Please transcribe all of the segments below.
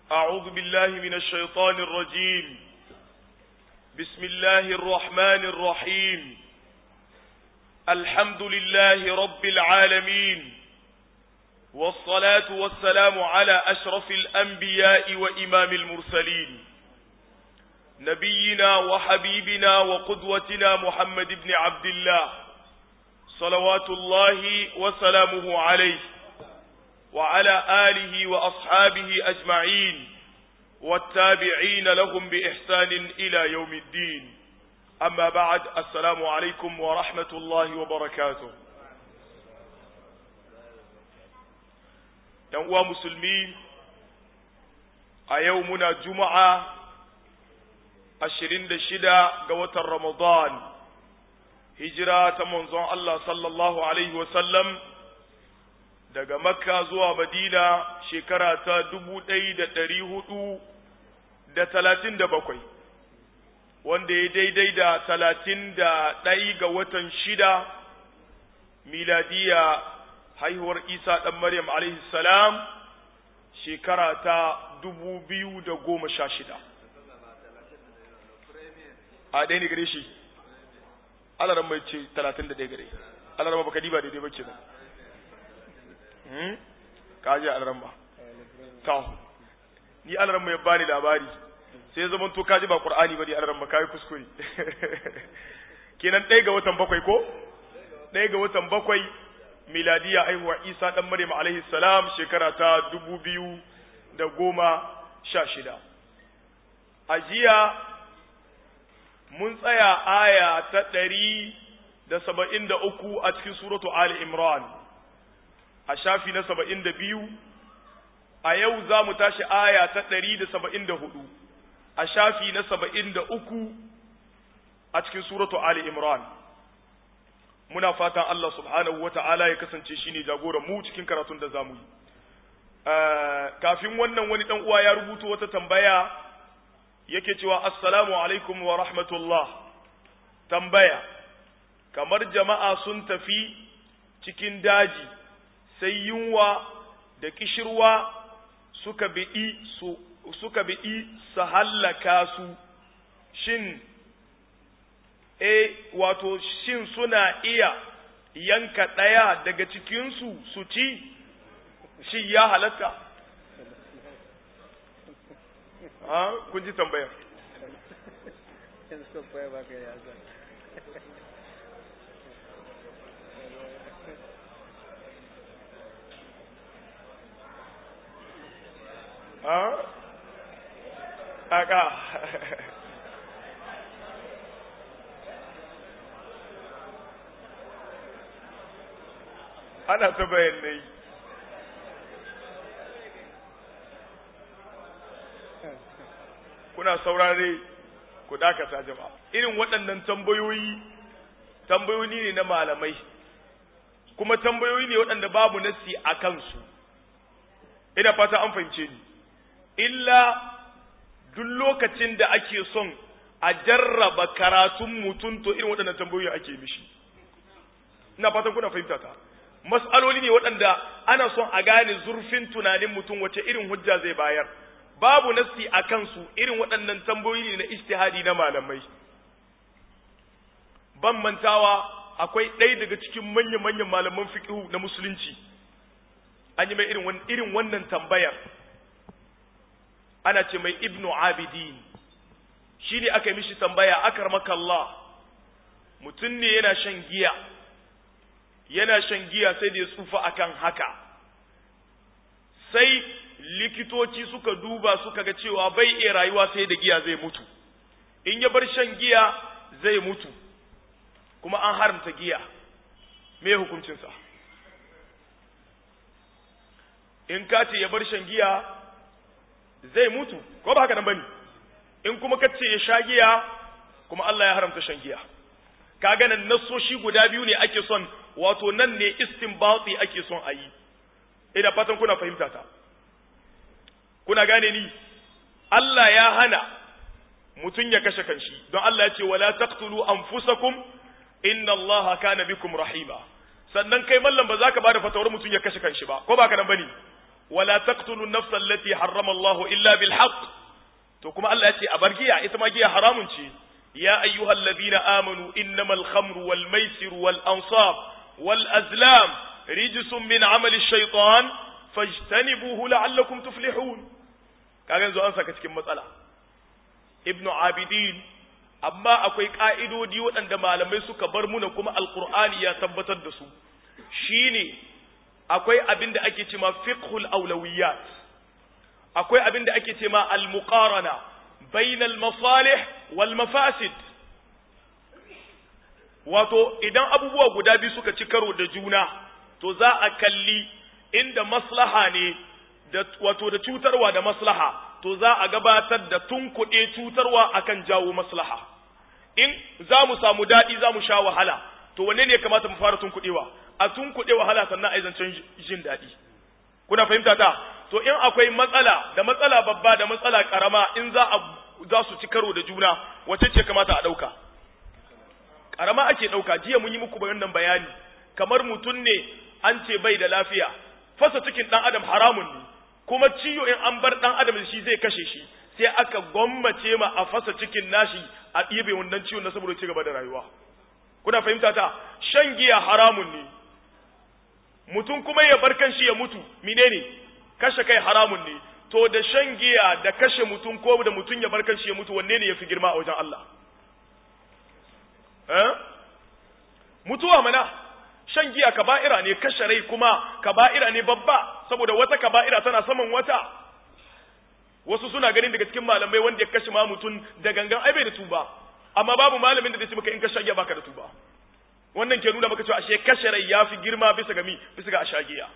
أعوذ بالله من الشيطان الرجيم بسم الله الرحمن الرحيم الحمد لله رب العالمين والصلاة والسلام على أشرف الأنبياء وإمام المرسلين نبينا وحبيبنا وقدوتنا محمد بن عبد الله صلوات الله وسلامه عليه وعلى آله وأصحابه أجمعين والتابعين لهم بإحسان إلى يوم الدين أما بعد السلام عليكم ورحمة الله وبركاته uwa musulmi a yau muna juma'a ashirin da shida ga watan ramadan hijira ta manzon Allah sallallahu alaihi wasallam daga makka zuwa madina shekara ta dubu ɗaya da ɗari hudu da talatin da bakwai wanda ya daidai da talatin da ɗai ga watan shida miladiya haihuwar isa ɗan maryam alaihi salam shekara ta dubu biyu da goma sha shida a ɗaya ne gare shi alaran mai ce talatin da ɗaya gare alaran baka diba daidai ba kenan ka ji alaran ba to ni alaran mai bani labari sai ya zama to ka ji ba qur'ani ba ne alaran ba kai kuskure kenan ɗaya ga watan bakwai ko ɗaya ga watan bakwai miladiya aihuwa isa ɗan maryam alaihi salam shekara ta dubu biyu da goma sha shida a jiya mun tsaya aya ta ɗari da saba'in da uku a cikin suratu ali imran a shafi na saba'in da biyu a yau za mu tashi aya ta ɗari da saba'in da hudu a shafi na saba'in da uku a cikin suratu ali imran muna fatan Allah subhanahu wa ta'ala ya kasance shi ne jagoran mu cikin karatun da za mu yi. Kafin wannan wani ɗan uwa ya rubuta wata tambaya yake cewa Assalamu alaikum wa rahmatullah. Tambaya, kamar jama'a sun tafi cikin daji sai yunwa da kishirwa suka biɗi su suka biɗi su hallaka su, shin e wato shin suna iya yanka ɗaya daga cikinsu su ci shi ya halatta ha kun ji tambayar ha aka ana ta bayanai kuna saurare ku dakata jama'a irin waɗannan tambayoyi tambayoyi ne na malamai kuma tambayoyi ne waɗanda babu nasi a kansu ina fata an fahimce ni illa duk lokacin da ake son a jarraba karatun mutum to irin waɗannan tambayoyi ake mishi ina fatan kuna fahimta ta mas'aloli ne waɗanda ana son a gane zurfin tunanin mutum wace irin hujja zai bayar babu nassi a kansu irin waɗannan tambayoyi ne na ijtihadi na malamai ban mantawa akwai ɗaya daga cikin manya-manyan malaman fiqhu na musulunci an yi mai irin irin wannan tambayar ana ce mai ibnu abidin shine aka yi mishi tambaya akar Allah mutum ne yana shan giya yana shan giya sai da ya tsufa akan haka sai likitoci suka duba suka ga cewa bai iya rayuwa sai da giya zai mutu in ya bar shan giya zai mutu kuma an haramta giya me hukuncinsa in ka ce ya bar shan giya zai mutu ko ba haka nan bane in kuma ka ce ya sha giya kuma Allah ya haramta shan giya kaga nan nassoshi guda biyu ne ake son wato nan ne istinbati ake son a yi ina fatan kuna fahimta ta kuna gane ni Allah ya hana mutum ya kashe kanshi don Allah ya ce wala taqtulu anfusakum inna Allah kana bikum rahima sannan kai mallam ba za ka bada fatawar mutum ya kashe kanshi ba ko ba ka nan bane wala taqtulu an-nafsa allati harrama Allah illa bil haqq to kuma Allah ya ce a bar giya ita ma giya haramun ce ya ayyuhalladhina amanu innamal khamru wal maisir wal ansab wal azlam rijsun min amali shaytan fajtanibuhu la'allakum tuflihun kaga yanzu an saka cikin matsala ibnu abidin amma akwai ka'idodi waɗanda malamai suka bar muna kuma alqur'ani ya tabbatar da su shine akwai abin da ake cewa fiqhul awlawiyat akwai abin da ake cewa al-muqarana bainal masalih wal mafasid wato idan abubuwa guda biyu suka ci karo da juna to za a kalli inda maslaha ne da wato da cutarwa da maslaha to za a gabatar da tunkuɗe cutarwa akan jawo maslaha in za mu samu daɗi za mu sha wahala to wanne ne ya kamata mu fara tunkuɗewa a tunkuɗe wahala sannan a yi zancen jin daɗi kuna fahimta ta to in akwai matsala da matsala babba da matsala karama in za a za su ci karo da juna wace ce kamata a ɗauka karama ake ɗauka jiya mun yi muku wannan bayani kamar mutum ne an ce bai da lafiya fasa cikin ɗan adam haramun ne kuma ciwo in an bar ɗan adam shi zai kashe shi sai aka gwammace ma a fasa cikin nashi a ɗibe wannan ciwon na saboda ci gaba da rayuwa kuna fahimta ta shan giya haramun ne mutum kuma ya bar kanshi ya mutu menene kashe kai haramun ne to da shan giya da kashe mutum ko da mutum ya bar kanshi ya mutu wanne ne yafi girma a wajen Allah eh mutuwa mana shan giya kaba'ira ne kashe rai kuma kaba'ira ne babba saboda wata kaba'ira tana saman wata wasu suna ganin daga cikin malamai wanda ya kashe ma mutum da gangan ai bai da tuba amma babu malamin da zai ce maka in ka sha giya baka da tuba wannan ke nuna maka cewa ashe kashe rai yafi girma bisa ga mi bisa ga ashagiya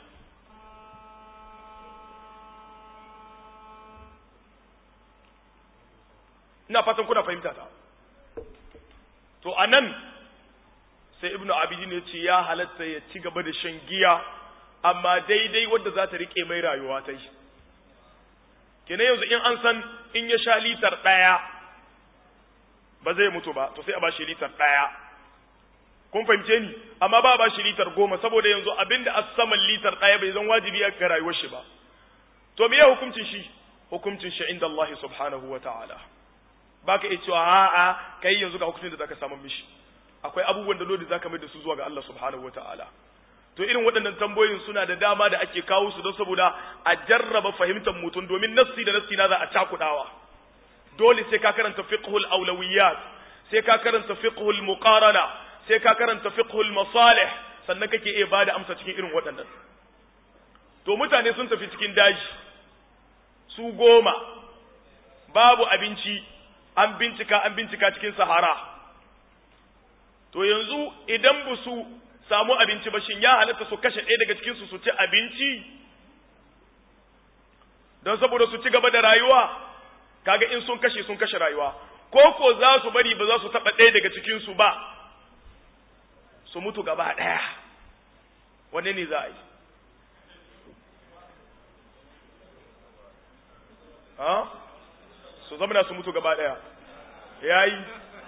ina fatan kuna fahimta ta to anan sai ibnu abidin ya ce ya halatta ya ci gaba da shan giya amma daidai wadda za ta rike mai rayuwa ta yi kenan yanzu in an san in ya sha litar ɗaya ba zai mutu ba to sai a ba shi litar ɗaya kun fahimce ni amma ba ba shi litar goma saboda yanzu abinda a saman litar ɗaya bai zan wajibi ya ga rayuwar shi ba to me ya hukuncin shi hukuncin shi inda Allah subhanahu wa ta'ala baka iya cewa a'a kai yanzu ga hukuncin da zaka samu mishi akwai abubuwan da dole zaka mai da su zuwa ga Allah subhanahu wa ta'ala to irin waɗannan tambayoyin suna da dama da ake kawo su don saboda a jarraba fahimtar mutum domin nassi da nassi na za a cakudawa dole sai ka karanta fiqhul awlawiyat sai ka karanta fiqhul muqarana sai ka karanta fiqhul masalih sannan kake iya bada amsa cikin irin waɗannan to mutane sun tafi cikin daji su goma babu abinci an bincika an bincika cikin sahara to yanzu idan ba su samu abinci ba shin ya halatta su kashe ɗaya daga cikinsu su ci abinci don saboda su ci gaba da rayuwa kaga in sun kashe sun kashe rayuwa ko ko za su bari ba za su taɓa ɗaya daga cikinsu ba su mutu gaba ɗaya wanne ne za a yi ha su zamana su mutu gaba ɗaya ya yi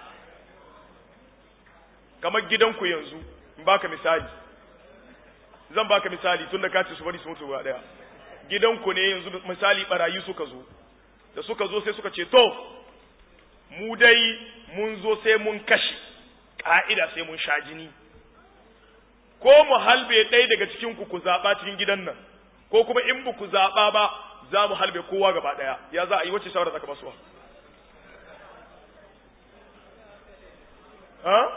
kamar gidanku yanzu in baka misali zan baka misali tun da ka ce su bari su mutu gaba ɗaya gidanku ne yanzu misali barayi suka zo da suka zo sai suka ce to mu dai mun zo sai mun kashe ƙa'ida sai mun sha jini ko mu halbe ɗaya daga cikin ku ku zaɓa cikin gidan nan ko kuma in ba ku zaɓa ba za mu halbe kowa gaba ɗaya ya za a yi wacce shawara zaka basuwa ha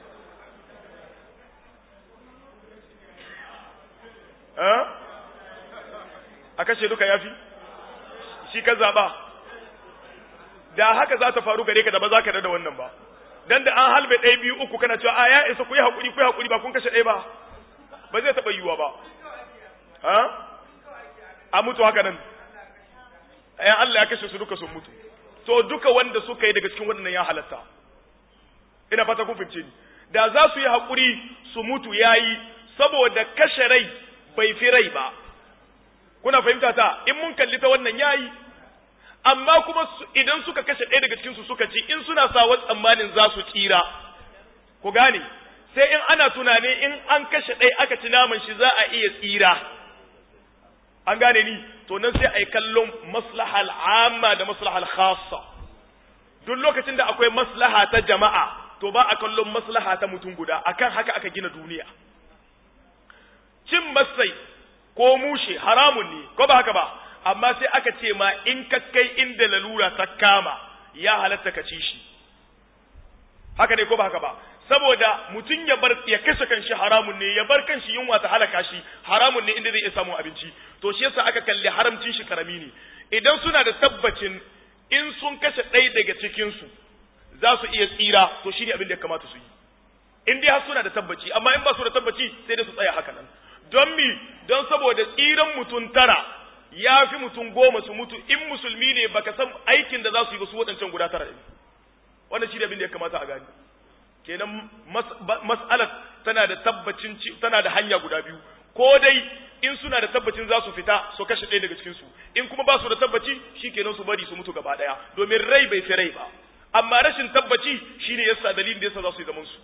ha a kashe duka yafi shi ka zaɓa da haka za ta faru gare ka da ba za ka da wannan ba dan da an halbe ɗaya biyu uku kana cewa a ya isa ku yi haƙuri ku yi haƙuri ba kun kashe ɗaya ba ba zai taɓa yiwuwa ba ha a mutu haka nan ayan Allah ya kashe su duka sun mutu to duka wanda suka yi daga cikin waɗannan ya halatta ina fata kun fahimce ni da za su yi haƙuri su mutu yayi saboda kashe rai bai fi rai ba kuna fahimta ta in mun kalli ta wannan yayi amma kuma idan suka kashe ɗaya daga cikinsu suka ci in suna sa wasu tsammanin za su tsira ku gane sai in ana tunani in an kashe ɗaya aka ci naman shi za a iya tsira an gane ni to nan sai a yi kallon maslahal amma da maslahal khassa duk lokacin da akwai maslaha ta jama'a to ba a kallon maslaha ta mutum guda akan haka aka gina duniya cin masai ko mushe haramun ne ko ba haka ba amma sai aka ce ma in ka kai inda lalura ta kama ya halatta ka ci shi haka ne ko ba haka ba saboda mutum ya bar ya kashe kanshi haramun ne ya bar kanshi yunwa ta halaka shi haramun ne inda zai iya samun abinci to shi yasa aka kalli haramcin shi karami ne idan suna da tabbacin in sun kashe ɗaya daga cikin su za su iya tsira to shi ne abin da ya kamata su yi in dai har suna da tabbaci amma in ba su da tabbaci sai da su tsaya haka nan don mi don saboda tsiran mutum tara ya fi mutum goma su mutu in musulmi ne baka san aikin da za su yi ba su waɗancan guda tara ɗin wannan shi ne abin da ya kamata a gani kenan mas'alar tana da tabbacin tana da hanya guda biyu ko dai in suna da tabbacin za su fita su kashe ɗaya daga cikin su in kuma ba su da tabbaci shikenan su bari su mutu gaba ɗaya domin rai bai fi rai ba amma rashin tabbaci shine yasa dalilin da yasa za su yi zaman su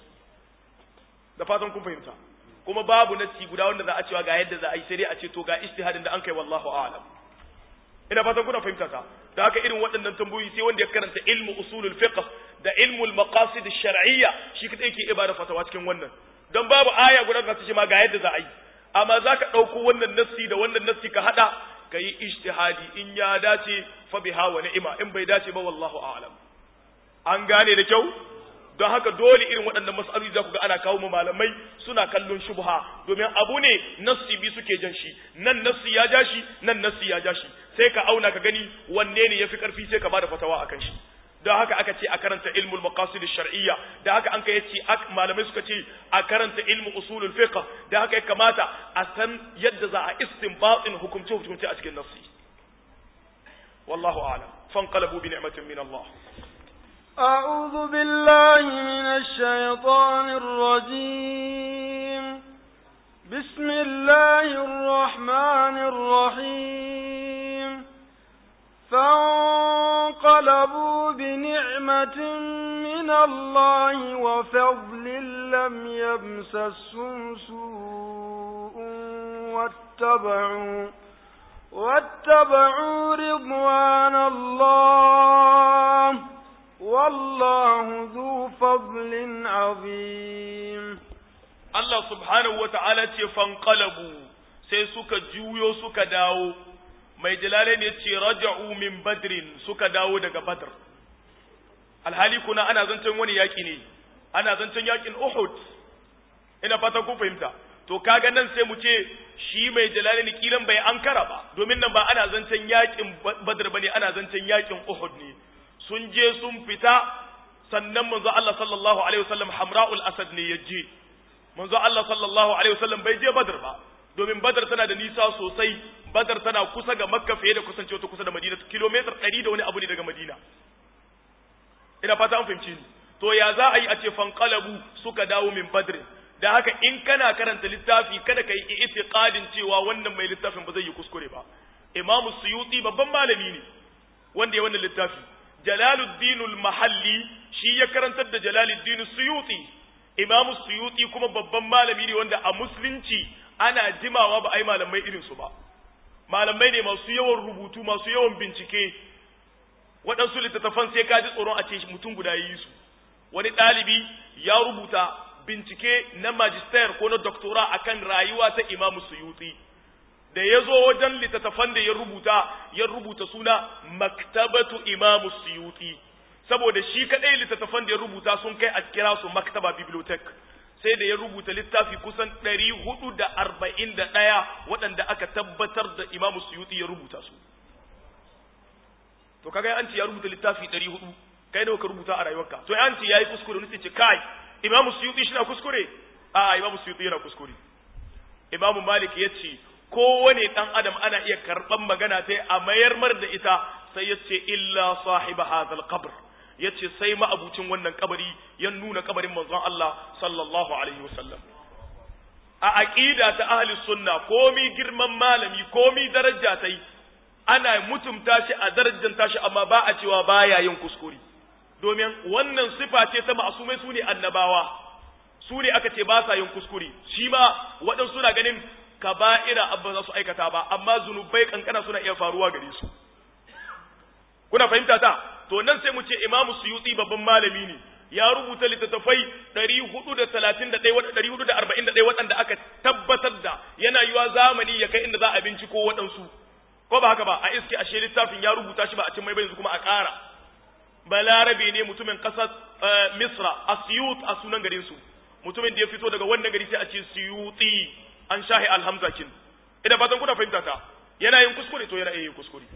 da fatan kun fahimta kuma babu nasi guda wanda za a cewa ga yadda za a yi sai dai a ce to ga ijtihadin da an kai wallahu a'lam ina fatan kuna fahimta ta da haka irin waɗannan tambayoyi sai wanda ya karanta ilmu usulul fiqh da ilmul maqasid shar'iyya shi kadai yake ibada fatawa cikin wannan dan babu aya guda da ta ce ma ga yadda za a yi amma zaka dauko wannan nassi da wannan nassi ka hada kayi ijtihadi in ya dace fa biha wa ni'ma in bai dace ba wallahu a'lam an gane da kyau don haka dole irin waɗannan mas'aloli za ku ga ana kawo malamai suna kallon shubha domin abu ne nassi bi suke jan shi nan nassi ya ja shi nan nassi ya ja shi sai ka auna ka gani wanne ne yafi karfi sai ka bada fatawa akan shi don haka aka ce a karanta ilmul maqasid shar'iyya da haka an kai yace malamai suka ce a karanta ilmu usulul fiqh da haka ya kamata a san yadda za a istinbatin hukumce hukumce a cikin nassi wallahu a'lam fanqalabu bi ni'matin min Allah أعوذ بالله من الشيطان الرجيم بسم الله الرحمن الرحيم فانقلبوا بنعمة من الله وفضل لم يمسسهم سوء واتبعوا واتبعوا رضوان الله والله ذو فضل عظيم Allah subhanahu wa ta'ala ce fanqalabu sai suka juyo suka dawo mai jalale ne ce raja'u min badrin suka dawo daga badr alhali kuna ana zancen wani yaki ne ana zancen yakin uhud ina fata ku fahimta to kaga nan sai mu ce shi mai jalale ne kilan bai ankara ba domin nan ba ana zancen yakin badr bane ana zancen yakin uhud ne sun je sun fita sannan manzo Allah sallallahu alaihi wasallam Hamra'ul Asad ne ya je manzo Allah sallallahu alaihi wasallam bai je Badr ba domin Badr tana da nisa sosai Badr tana kusa ga Makka fiye da kusancewa ta kusa da Madina kilomita 100 da wani abu ne daga Madina ina fata an fahimci ni to ya za a yi a ce fanqalabu suka dawo min Badr da haka in kana karanta littafi kada ka yi itiqadin cewa wannan mai littafin ba zai yi kuskure ba Imam Suyuti babban malami ne wanda ya wannan littafi Jalaluddin al-Mahalli shi ya karantar da Jalaluddin Suyuti Imam Suyuti kuma babban malami ne wanda a musulunci ana jimawa ba ai malamai irin su ba malamai ne masu yawan rubutu masu yawan bincike waɗansu littattafan sai ka ji tsoron a ce mutum guda yi su wani ɗalibi ya rubuta bincike na magister ko na doctora akan rayuwa ta Imam Suyuti da ya zo wajen littattafan da ya rubuta ya rubuta suna maktabatu imamu suyuti saboda shi kadai littattafan da ya rubuta sun kai a kira su maktaba bibliotek sai da ya rubuta littafi kusan ɗari hudu da arba'in da ɗaya waɗanda aka tabbatar da imamu suyuti ya rubuta su to kaga an ce ya rubuta littafi ɗari hudu kai nawa ka rubuta a rayuwarka to an ce ya yi kuskure wani sai ce kai imamu suyuti shi na kuskure a imamu suyuti yana kuskure imamu malik ya ce kowane ɗan adam ana iya karɓan magana ta a mayar mar da ita sai ya ce illa sahiba hadhal qabr ya ce sai ma'abucin wannan kabari ya nuna kabarin manzon Allah sallallahu alaihi wasallam a aqida ta ahli sunna komi girman malami komi daraja tai ana mutumta shi a darajanta shi amma ba a cewa baya yin kuskure domin wannan sifa ce ta ma'asumai su ne annabawa su ne aka ce ba sa yin kuskure shi ma waɗansu na ganin kaba'ira abba za su aikata ba amma zunubai kankana suna iya faruwa gare su kuna fahimta ta to nan sai mu ce imamu suyuti babban malami ne ya rubuta littattafai 431 waɗanda aka tabbatar da yana yiwa zamani ya kai inda za a binciko waɗansu ko ba haka ba a iske ashe littafin ya rubuta shi ba a cin mai yanzu kuma a ƙara balarabe ne mutumin ƙasar misra a siyut a sunan garin su mutumin da ya fito daga wannan gari sai a ce siyuti an shahi alhamza kin idan fatan kuna fahimta ta yana yin kuskure to yana iya yin kuskure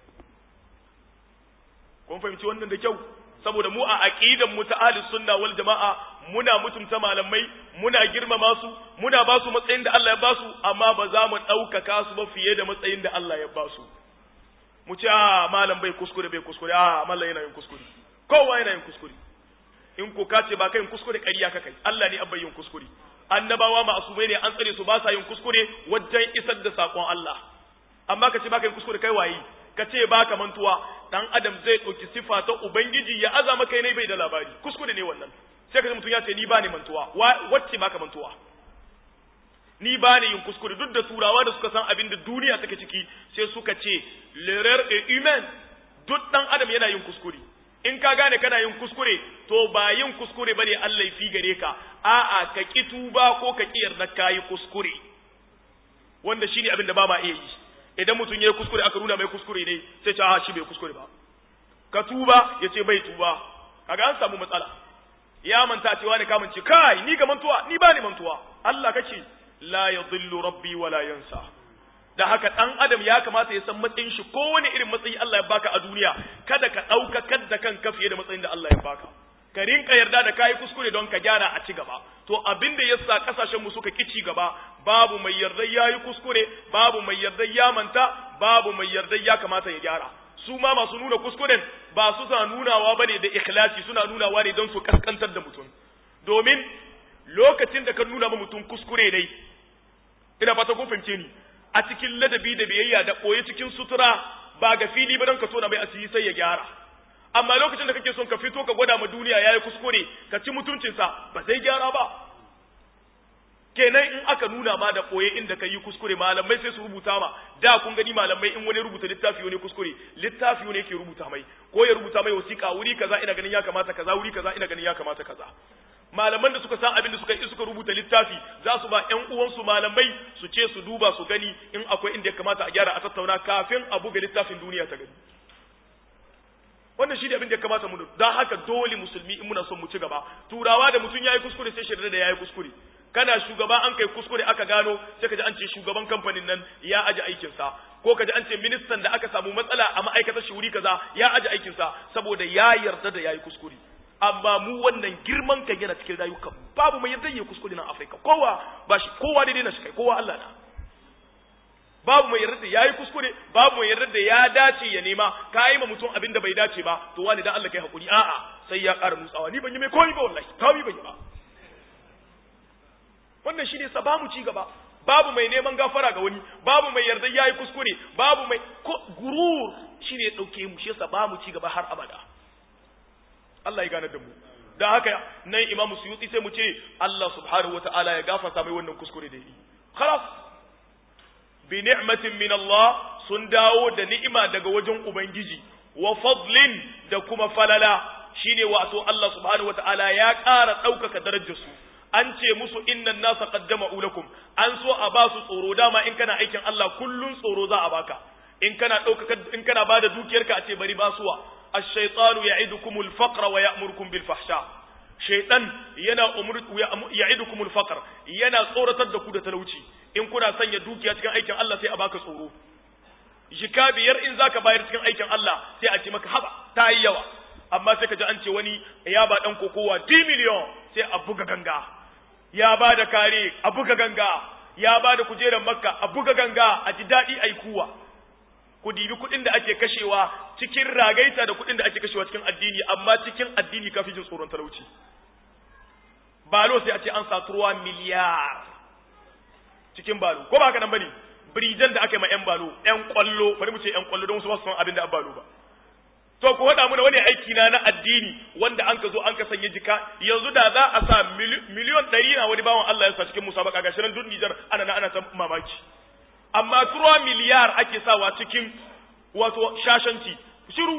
kun fahimci wannan da kyau saboda mu a aqidan mu ta ahli sunna wal jamaa muna mutunta malamai muna girmama su muna ba su matsayin da Allah ya ba su amma ba za mu ɗaukaka su ba fiye da matsayin da Allah ya ba su mu ce a malam bai kuskure bai kuskure a mallam yana yin kuskure kowa yana yin kuskure in ko ka ce ba kai yin kuskure ƙarya ka kai Allah ne abbai yin kuskure annabawa ma'asumai ne an tsare su ba sa yin kuskure wajen isar da sakon Allah amma ka ce ba kai yin kuskure kai waye ka ce ba ka mantuwa dan adam zai ɗauki sifa ta ubangiji ya aza maka ne bai da labari kuskure ne wannan sai ka mutum ya ce ni ba ni mantuwa wacce ba ka mantuwa ni ba ni yin kuskure duk da turawa da suka san abin da duniya take ciki sai suka ce l'erreur est humaine duk dan adam yana yin kuskure in ka gane kana yin kuskure to ba yin kuskure bane Allah fi gare ka a'a ka ki tuba ko ka ki yarda kai kuskure wanda shine abin da ba ma iya yi idan mutum ya yi kuskure aka nuna mai kuskure ne sai ce a shi bai kuskure ba ka tuba ya ce bai tuba kaga an samu matsala ya manta cewa ne kamun ce kai ni ga mantuwa ni ba ni mantuwa Allah kace la yadhillu rabbi wa la yansa da haka dan adam ya kamata ya san matsayin shi kowane irin matsayi Allah ya baka a duniya kada ka dauka kadda kanka fiye da matsayin da Allah ya baka ka rinka yarda da kayi kuskure don ka gyara a ci gaba to abin da yasa kasashen mu suka kici gaba babu mai yarda yayi kuskure babu mai yarda ya manta babu mai yarda ya kamata ya gyara su ma masu nuna kuskuren ba su sa nunawa bane da ikhlasi suna nunawa ne don su kaskantar da mutum domin lokacin da ka nuna ma mutum kuskure dai ina fata kun fahimce ni a cikin ladabi da biyayya da koyi cikin sutura ba ga fili ba don ka tona mai asiri sai ya gyara amma lokacin da kake son ka fito ka gwada ma duniya yayi kuskure ka ci mutuncinsa ba zai gyara ba kenan in aka nuna ma da koye inda ka yi kuskure malamai sai su rubuta ma da kun gani malamai in wani rubuta littafi wani kuskure littafi wani yake rubuta mai ko ya rubuta mai wasiƙa wuri kaza ina ganin ya kamata kaza wuri kaza ina ganin ya kamata kaza malaman da suka san abin da suka yi suka rubuta littafi za su ba ƴan uwansu malamai su ce su duba su gani in akwai inda ya kamata a gyara a tattauna kafin a buga littafin duniya ta gani wannan shi ne abin da ya kamata mu don haka dole musulmi in muna son mu ci gaba turawa da mutum yayi kuskure sai shirye da yayi kuskure kana shugaba an kai kuskure aka gano sai kaji an ce shugaban kamfanin nan ya aje aikin sa ko kaji an ce ministan da aka samu matsala a ma'aikatar shi wuri kaza ya aje aikin sa saboda ya yarda da yayi kuskure amma mu wannan girman kan yana cikin rayuka babu mai yarda yayi kuskure nan Afirka kowa ba shi kowa daidai na shi kai kowa Allah na babu mai yarda da yayi kuskure babu mai yarda da ya dace ya nema ka yi ma mutum abin da bai dace ba to wani dan Allah kai hakuri a'a sai ya ƙara nutsawa ni ban yi mai komai ba wallahi komai ban yi ba wannan shine sa bamu ci gaba babu mai neman gafara ga wani babu mai yarda yayi kuskure babu mai gurur shine ya dauke mu shi yasa bamu ci gaba har abada Allah ya gane da mu dan haka nan Imam Suyuti sai mu ce Allah subhanahu wataala ya gafarta mai wannan kuskure da yi khalas bi ni'matin min Allah sun dawo da ni'ima daga wajen ubangiji wa fadlin da kuma falala shine wato Allah subhanahu wataala ya ƙara ɗaukaka darajar su an ce musu innan nasa qaddama ulakum an so a ba su tsoro dama in kana aikin Allah kullun tsoro za a baka in kana ɗaukaka in kana bada dukiyarka a ce bari basuwa ash-shaytanu ya'idukumul faqra wa ya'murukum bil fahsha shaytan yana umur ya'idukumul faqr yana tsoratar da ku da talauci in kuna sanya dukiya cikin aikin Allah sai a baka tsoro jika biyar in zaka bayar cikin aikin Allah sai a ce maka haba ta yi yawa amma sai ka ji an ce wani ya ba dan kokowa 10 miliyon sai a buga ganga ya ba da kare a buga ganga ya ba da kujerar makka a buga ganga a ji daɗi a yi kuwa ku dibi kuɗin da ake kashewa cikin ragaita da kuɗin da ake kashewa cikin addini amma cikin addini kafi jin tsoron talauci balo sai a ce an sa turuwa miliyar cikin balo ko ba haka nan bane birijan da aka yi ma yan balo yan kwallo bari mu ce yan kwallo don su ba su san abin da an balo ba to ku haɗa mana wani aiki na na addini wanda an ka zo an ka sanya jika yanzu da za a sa miliyon ɗari na wani bawan Allah ya sa cikin musabaka ga shirin duk Nijar ana na ana ta mamaki amma turo miliyar ake sawa cikin wato shashanci shiru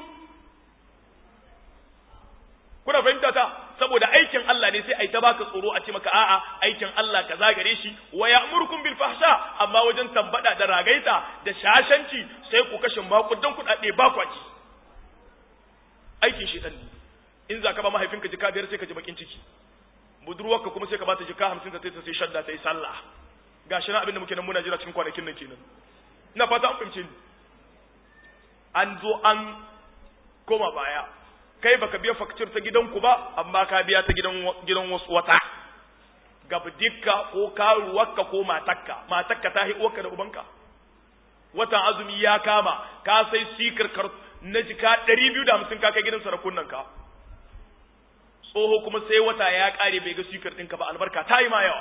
kuna fahimta ta saboda aikin Allah ne sai ai ta baka tsoro a ce maka a'a aikin Allah ka zagare shi wa ya'murukum bil fahsha amma wajen tambada da ragaita da shashanci sai ku kashe makudan kudade ba kwaci aikin shi ne in za ka ba mahaifinka jika biyar sai ka ji bakin ciki budurwarka kuma sai ka bata jika hamsin ta ta sai shadda ta yi sallah gashi na abin da muke nan muna jira cikin kwanakin nan kenan ina fata an fahimce ni an zo an koma baya kai baka biya fakcir ta gidanku ba amma ka biya ta gidan gidan wasu wata gabdikka ko karuwarka ko matakka matakka ta uwarka da ubanka watan azumi ya kama ka sai sikar kar na jika ɗari biyu da hamsin ka kai gidan sarakunan ka tsoho kuma sai wata ya ƙare bai ga sikar ɗinka ba albarka ta yi ma yawa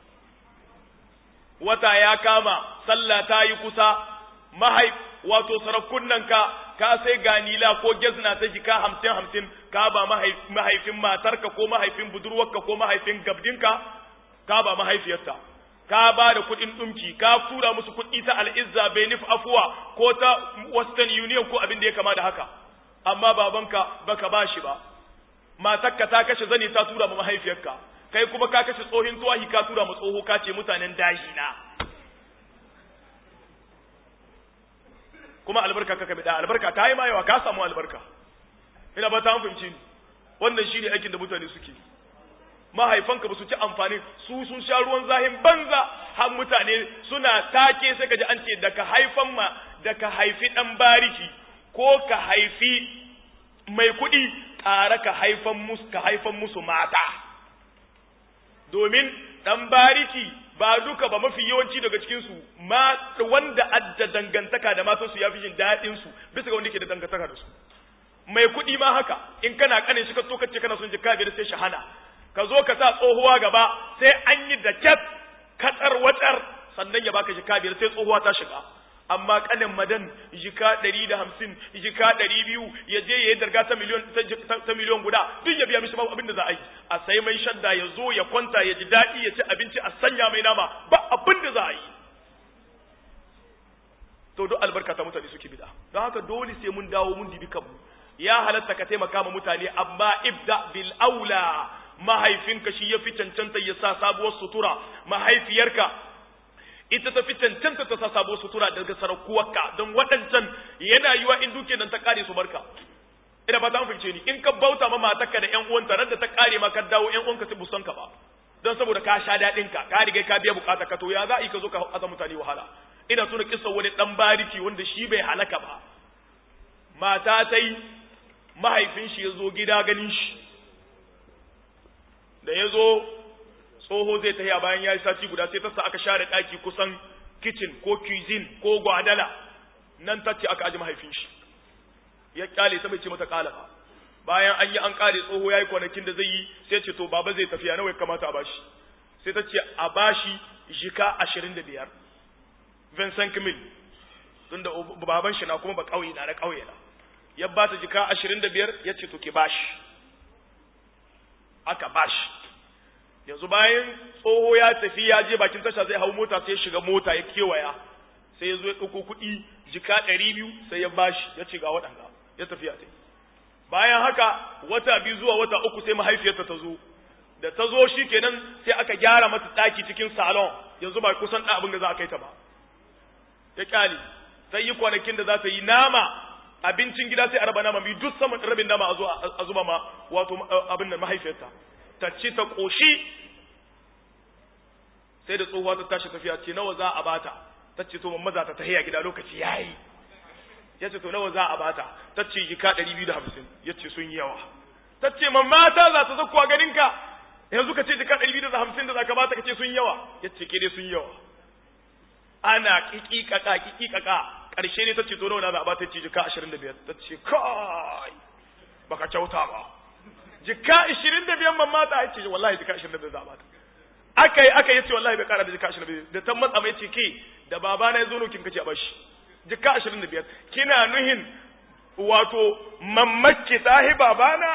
wata ya kama sallah ta yi kusa mahaif wato sarakunan ka ka sai ganila ko gezna ta jika hamsin hamsin ka ba mahaifin matarka ko mahaifin budurwarka ko mahaifin gabdinka ka ba mahaifiyarta ka ba da kuɗin ɗumki ka tura musu kuɗi ta al'izza benif afuwa ko ta western union ko abin da ya kama da haka amma babanka baka ba shi ba matarka ta kashe zane ta tura ma mahaifiyarka kai kuma ka kashe tsohin tuwahi ka tura ma tsoho ka ce mutanen daji na kuma albarka ka kabe da albarka ta yi ma yawa ka samu albarka ina ba ta fahimci wannan shine aikin da mutane suke mahaifanka ba su ci amfani su sun sha ruwan zahin banza har mutane suna take sai ka ji an ce da ka haifan ma da ka haifi dan bariki ko ka haifi mai kuɗi ƙara ka haifan musu ka haifan musu mata domin dan bariki ba duka ba mafi yawanci daga cikin su ma wanda adda dangantaka da matansu ya fi jin daɗin su bisa ga wanda ke da dangantaka da su mai kuɗi ma haka in kana kanin shi ka so kace kana son jikka biyar sai shahana ka zo ka sa tsohuwa gaba sai an yi da kyat katsar watsar sannan ya baka jika biyar sai tsohuwa ta shiga amma kanin madan jika ɗari da hamsin jika ɗari biyu ya je ya yi darga ta miliyon ta miliyon guda duk ya biya mishi babu abin da za a yi a sai mai shadda ya zo ya kwanta ya ji daɗi ya ci abinci a sanya mai nama ba abin da za a yi to duk albarka ta mutane suke bida don haka dole sai mun dawo mun dibi kanmu ya halatta ka taimaka ma mutane amma ibda bil aula mahaifinka shi ya fi cancanta ya sa sabuwar sutura mahaifiyarka ita ta fi cancanta ta sa sabuwar sutura daga sarakuwarka don waɗancan yana yiwa in duke nan ta kare su barka ina ba ta fahimce ni in ka bauta ma matarka da ƴan uwanta ran da ta kare ma ka dawo ƴan uwanka su busan ka ba don saboda ka sha daɗin ka ka riga ka biya bukata ka to ya za a yi ka zo ka aza mutane wahala ina tuna kissa wani dan bariki wanda shi bai halaka ba mata ta yi mahaifin shi ya zo gida ganin shi da ya zo tsoho zai tafiya bayan ya yi sati guda sai ta sa aka share ɗaki kusan kitchen ko cuisine ko gwadala nan ta ce aka aji mahaifin shi ya kyale ta bai ce mata kala ba bayan an yi an kare tsoho ya yi kwanakin da zai yi sai ce to baba zai tafiya nawa ya kamata a bashi sai ta ce a bashi jika ashirin da biyar Vincent Mil tunda baban shi na kuma ba ƙauye na na ƙauye na ya ba ta jika ashirin da biyar ya ce to ki bashi aka bashi yanzu bayan tsoho ya tafi ya je bakin tasha zai hau mota sai ya shiga mota ya kewaya sai ya zo ya ɗauko kuɗi jika ɗari biyu sai ya bashi ya ce ga waɗanda ya tafi ya tafi bayan haka wata biyu zuwa wata uku sai mahaifiyarta ta zo da ta zo shi kenan sai aka gyara mata ɗaki cikin salon yanzu ba kusan ɗan abin da za a kai ta ba ya kyale sai yi kwanakin da za ta yi nama abincin gida sai a raba nama biyu duk saman rabin nama a zo a zuba ma wato abin da mahaifiyarta ta ci ta ƙoshi sai da tsohuwa ta tashi tafiya ce nawa za a bata ta ce to mamma za ta tahiya gida lokaci yayi ya ce to nawa za a bata ta ce jika ɗari biyu da hamsin ya ce sun yi yawa ta ce mamma ta za ta zakuwa ganinka yanzu ka ce jika ɗari biyu da hamsin da za ka bata ka ce sun yi yawa ya ce ke dai sun yi yawa ana kikikaka kikikaka ƙarshe ne ta ce to nawa za a bata ce jika ashirin da biyar ta ce kai baka kyauta ba jika ashirin da biyar mamma ta ce wallahi jika ashirin da biyar za a bata aka yi aka yi ce wallahi bai kara da jika ashirin da biyar da ta matsa mai ce ke da babana ya zo nukin kace a bashi jika ashirin da biyar kina nuhin wato mammakki tahi babana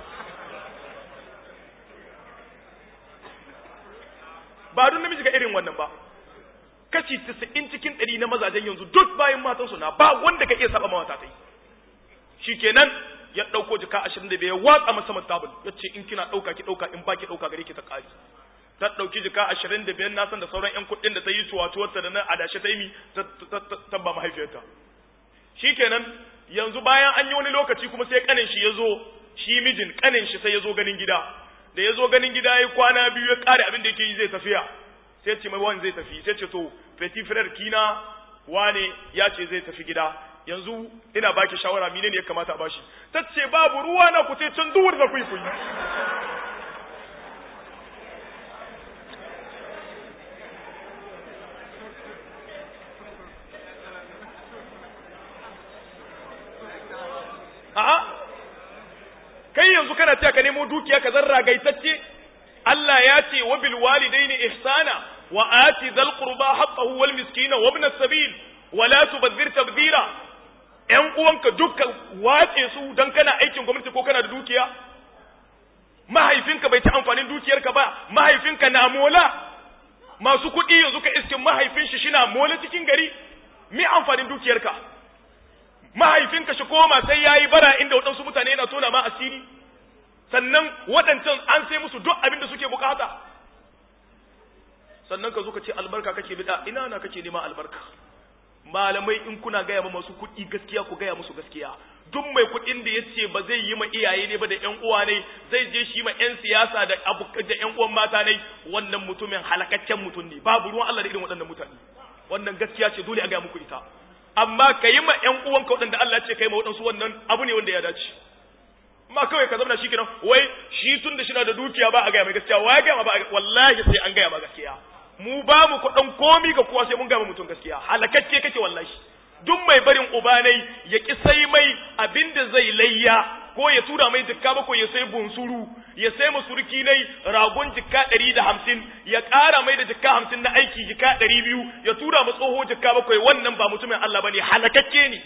ba don namiji ga irin wannan ba kashi 90 cikin 100 na mazajen yanzu duk bayan matansu na ba wanda ka iya saba mawata ta yi shikenan ya dauko jika 25 ya watsa masa matabul yace in kina dauka ki dauka in baki dauka gare ki ta kari ta dauki jika 25 na san da sauran yan kuɗin da ta yi tuwatuwarta da na adashe ta yi mi ta ba mahaifiyarta shikenan yanzu bayan an yi wani lokaci kuma sai kanin shi ya zo shi mijin kanin shi sai ya zo ganin gida da ya zo ganin gida ya kwana biyu ya kare abin da yake yi zai tafiya sai ce mai wani zai tafi sai ce to petit frère kina wane ya ce zai tafi gida yanzu ina baki shawara mine ne ya kamata a bashi ta ce babu ruwa na ku sai can duwar da kuyi kuyi a'a kai yanzu kana cewa ka nemo dukiya ka zarra gaitacce Allah ya ce wa bil walidaini ihsana wa ati dhal qurba haqqahu wal miskina wa ibn as-sabil wa la tubadhir tabdira ƴan uwanka dukkan wace su dan kana aikin gwamnati ko kana da dukiya mahaifinka bai ci amfanin dukiyarka ba mahaifinka na mola masu kuɗi yanzu ka iskin mahaifin shi shina mola cikin gari me amfanin dukiyarka mahaifinka shi koma sai yayi bara inda waɗansu mutane yana tona ma asiri sannan waɗancan an sai musu duk abin da suke bukata sannan ka zo ka ce albarka kake bida ina na kake nema albarka malamai in kuna gaya ma masu kuɗi gaskiya ku gaya musu gaskiya duk mai kuɗin da ya ce ba zai yi ma iyaye ne ba da ƴan uwa ne zai je shi ma ƴan siyasa da abu da ƴan uwan mata ne wannan mutumin halakaccen mutum ne babu ruwan Allah da irin waɗannan mutane wannan gaskiya ce dole a gaya muku ita amma ka yi ma ƴan uwanka waɗanda Allah ce ka yi ma waɗansu wannan abu ne wanda ya dace ma kawai ka zama shi kenan wai shi tun da shina da dukiya ba a gaya mai gaskiya wa ya gaya ma ba wallahi sai an gaya ma gaskiya mu ba mu kuɗin komi ga kowa sai mun gaya mutum gaskiya halakacce kake wallahi duk mai barin ubanai ya ki sai mai abinda zai layya ko ya tura mai jikka ba ko ya sai bunsuru ya sai masurki nai ragon jikka ɗari da hamsin ya ƙara mai da jikka hamsin na aiki jikka ɗari biyu ya tura mu tsoho jikka bakwai wannan ba mutumin Allah bane halakacce ne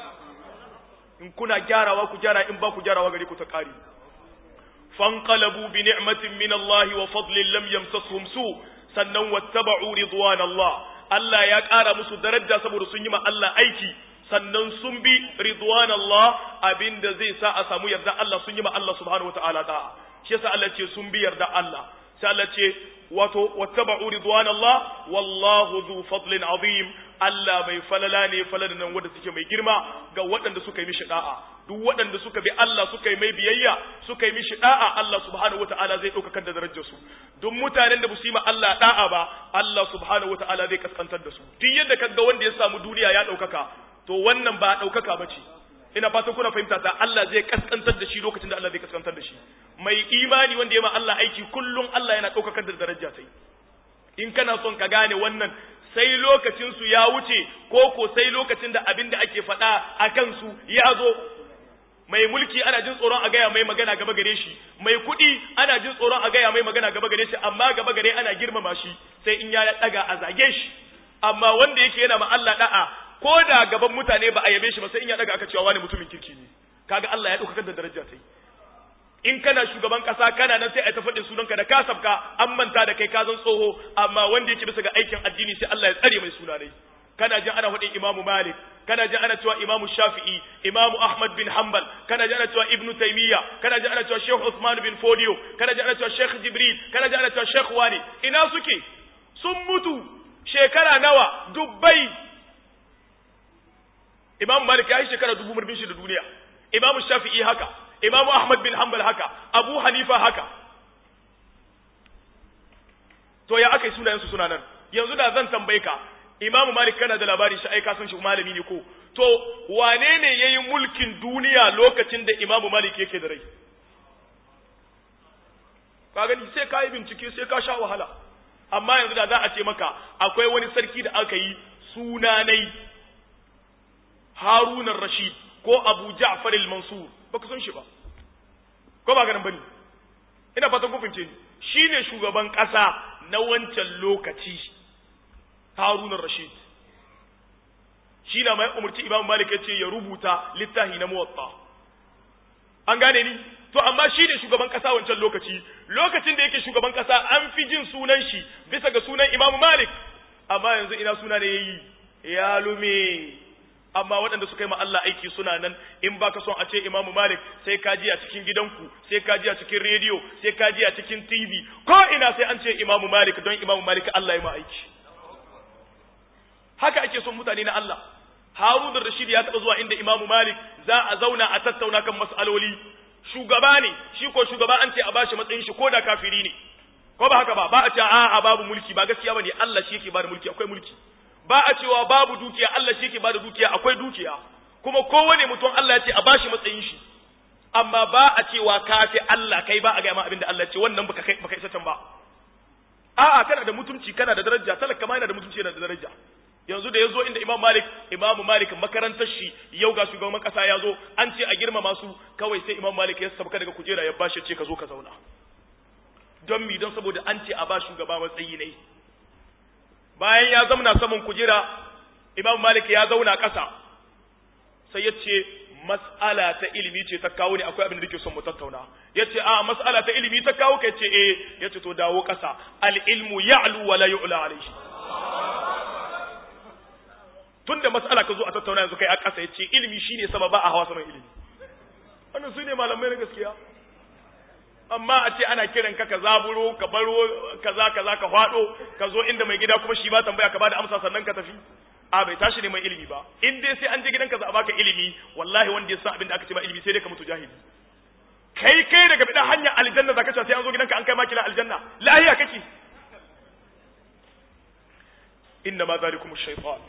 in kuna gyarawa ku gyara in ba ku gyarawa gare ku ta ƙari fanqalabu bi ni'matin min Allah wa fadlin lam yamsashum su sannan wattaba'u ridwan Allah Allah ya ƙara musu daraja saboda sun yi ma Allah aiki sannan sun bi ridwan Allah abinda zai sa a samu yarda Allah sun yi ma Allah subhanahu wataala ta shi yasa Allah ce sun bi yarda Allah sai Allah ce wato wattaba'u ridwan Allah wallahu dhu fadlin azim Allah mai falala ne falala nan wanda suke mai girma ga waɗanda suka yi mishi da'a duk waɗanda suka bi Allah suka yi mai biyayya suka yi mishi da'a Allah subhanahu wataala zai ɗaukaka da darajar su duk mutanen da ba su yi ma Allah da'a ba Allah subhanahu wataala zai kaskantar da su duk yadda kaga wanda ya samu duniya ya ɗaukaka to wannan ba ɗaukaka ba ce ina fatan kuna fahimta ta Allah zai kaskantar da shi lokacin da Allah zai kaskantar da shi mai imani wanda ya ma Allah aiki kullum Allah yana ɗaukakar da daraja sai in kana son ka gane wannan sai lokacin su ya wuce ko ko sai lokacin da abin da ake faɗa a kansu ya zo mai mulki ana jin tsoron a gaya mai magana gaba gare shi mai kuɗi ana jin tsoron a gaya mai magana gaba gare shi amma gaba gare ana girmama shi sai in ya daga a zage shi amma wanda yake yana ma Allah da'a ko da gaban mutane ba a yabe shi ba sai in ya daga aka cewa wani mutumin kirki ne kaga Allah ya dauka da daraja sai in kana shugaban kasa kana nan sai a ta faɗin sunanka da ka sabka an manta da kai ka zan tsoho amma wanda yake bisa ga aikin addini sai Allah ya tsare mai suna dai kana jin ana faɗin Imam Malik kana jin ana cewa Imam Shafi'i Imam Ahmad bin Hanbal kana jin ana cewa Ibn Taymiyyah kana jin ana cewa Sheikh Uthman bin Fodio kana jin ana cewa Sheikh Jibril kana jin ana cewa Sheikh Wani ina suke sun mutu shekara nawa dubbai Imam Malik ya yi shekara dubu murbin shi da duniya Imam Shafi'i haka Imam Ahmad bin Hanbal haka Abu Hanifa haka to ya aka yi sunayensu suna nan yanzu da zan tambaye ka Imam Malik kana da labari shi ai ka san shi malami ne ko to wane ne yayi mulkin duniya lokacin da Imam Malik yake da rai ka gani sai ka yi bincike sai ka sha wahala amma yanzu da za a ce maka akwai wani sarki da aka yi sunanai Harun rashid ko Abu Ja'far al-Mansur baka san shi ba ko ba ganin bane ina fatan kun fince ni shine shugaban kasa na wancan lokaci Harun rashid shi na mai umarci imam malik ya ce ya rubuta littafi na muwatta an gane ni to amma shi ne shugaban kasa wancan lokaci lokacin da yake shugaban kasa an fi jin sunan shi bisa ga sunan imam malik amma yanzu ina suna ne yayi ya lume amma waɗanda suka yi ma Allah aiki suna nan in baka son a ce Imam Malik sai ka ji a cikin gidanku sai ka ji a cikin rediyo sai ka ji a cikin TV ko ina sai an ce Imam Malik don Imam Malik Allah ya ma aiki haka ake son mutane na Allah Harun da Rashid ya taɓa zuwa inda Imam Malik za a zauna a tattauna kan mas'aloli shugaba ne shi ko shugaba an ce a bashi matsayin shi ko da kafiri ne ko ba haka ba ba a ce a'a babu mulki ba gaskiya bane Allah shi yake ba da mulki akwai mulki ba a cewa babu dukiya Allah shi yake bada dukiya akwai dukiya kuma kowane mutum Allah ya ce a bashi matsayin shi amma ba a cewa kafi Allah kai ba a ga ma abinda Allah ya ce wannan baka kai baka isa can ba a'a kana da mutunci kana da daraja talaka ma yana da mutunci yana da daraja yanzu da yazo inda Imam Malik Imam Malik makarantar shi yau ga shugaban kasa ya zo an ce a girmama su kawai sai Imam Malik ya sabka daga kujera ya bashi ce ka zo ka zauna don mi don saboda an ce a ba shugaba matsayi ne bayan ya zauna saman kujera imam malik ya zauna ƙasa sai ya ce mas'ala ta ilimi ce ta kawo ne akwai abin da nake son mu tattauna ya ce a mas'ala ta ilimi ta kawo kai ce eh ya ce to dawo ƙasa al-ilmu ya'lu wa la yu'la alayhi tunda mas'ala ka zo a tattauna yanzu kai a ƙasa ya ce ilimi shine sababa a hawa saman ilimi wannan su ne malamai na gaskiya amma a ce ana kiran ka ka zaburo ka baro kaza kaza ka fado ka zo inda mai gida kuma shi ba tambaya ka bada amsa sannan ka tafi a bai tashi neman ilimi ba in dai sai an je gidanka za a baka ilimi wallahi wanda ya san abin da aka ce ba ilimi sai dai ka mutu jahili kai kai daga bidan hanyar aljanna zaka ce sai an zo gidanka an kai maki na aljanna lahiya kake inna ma zalikum ash-shaytan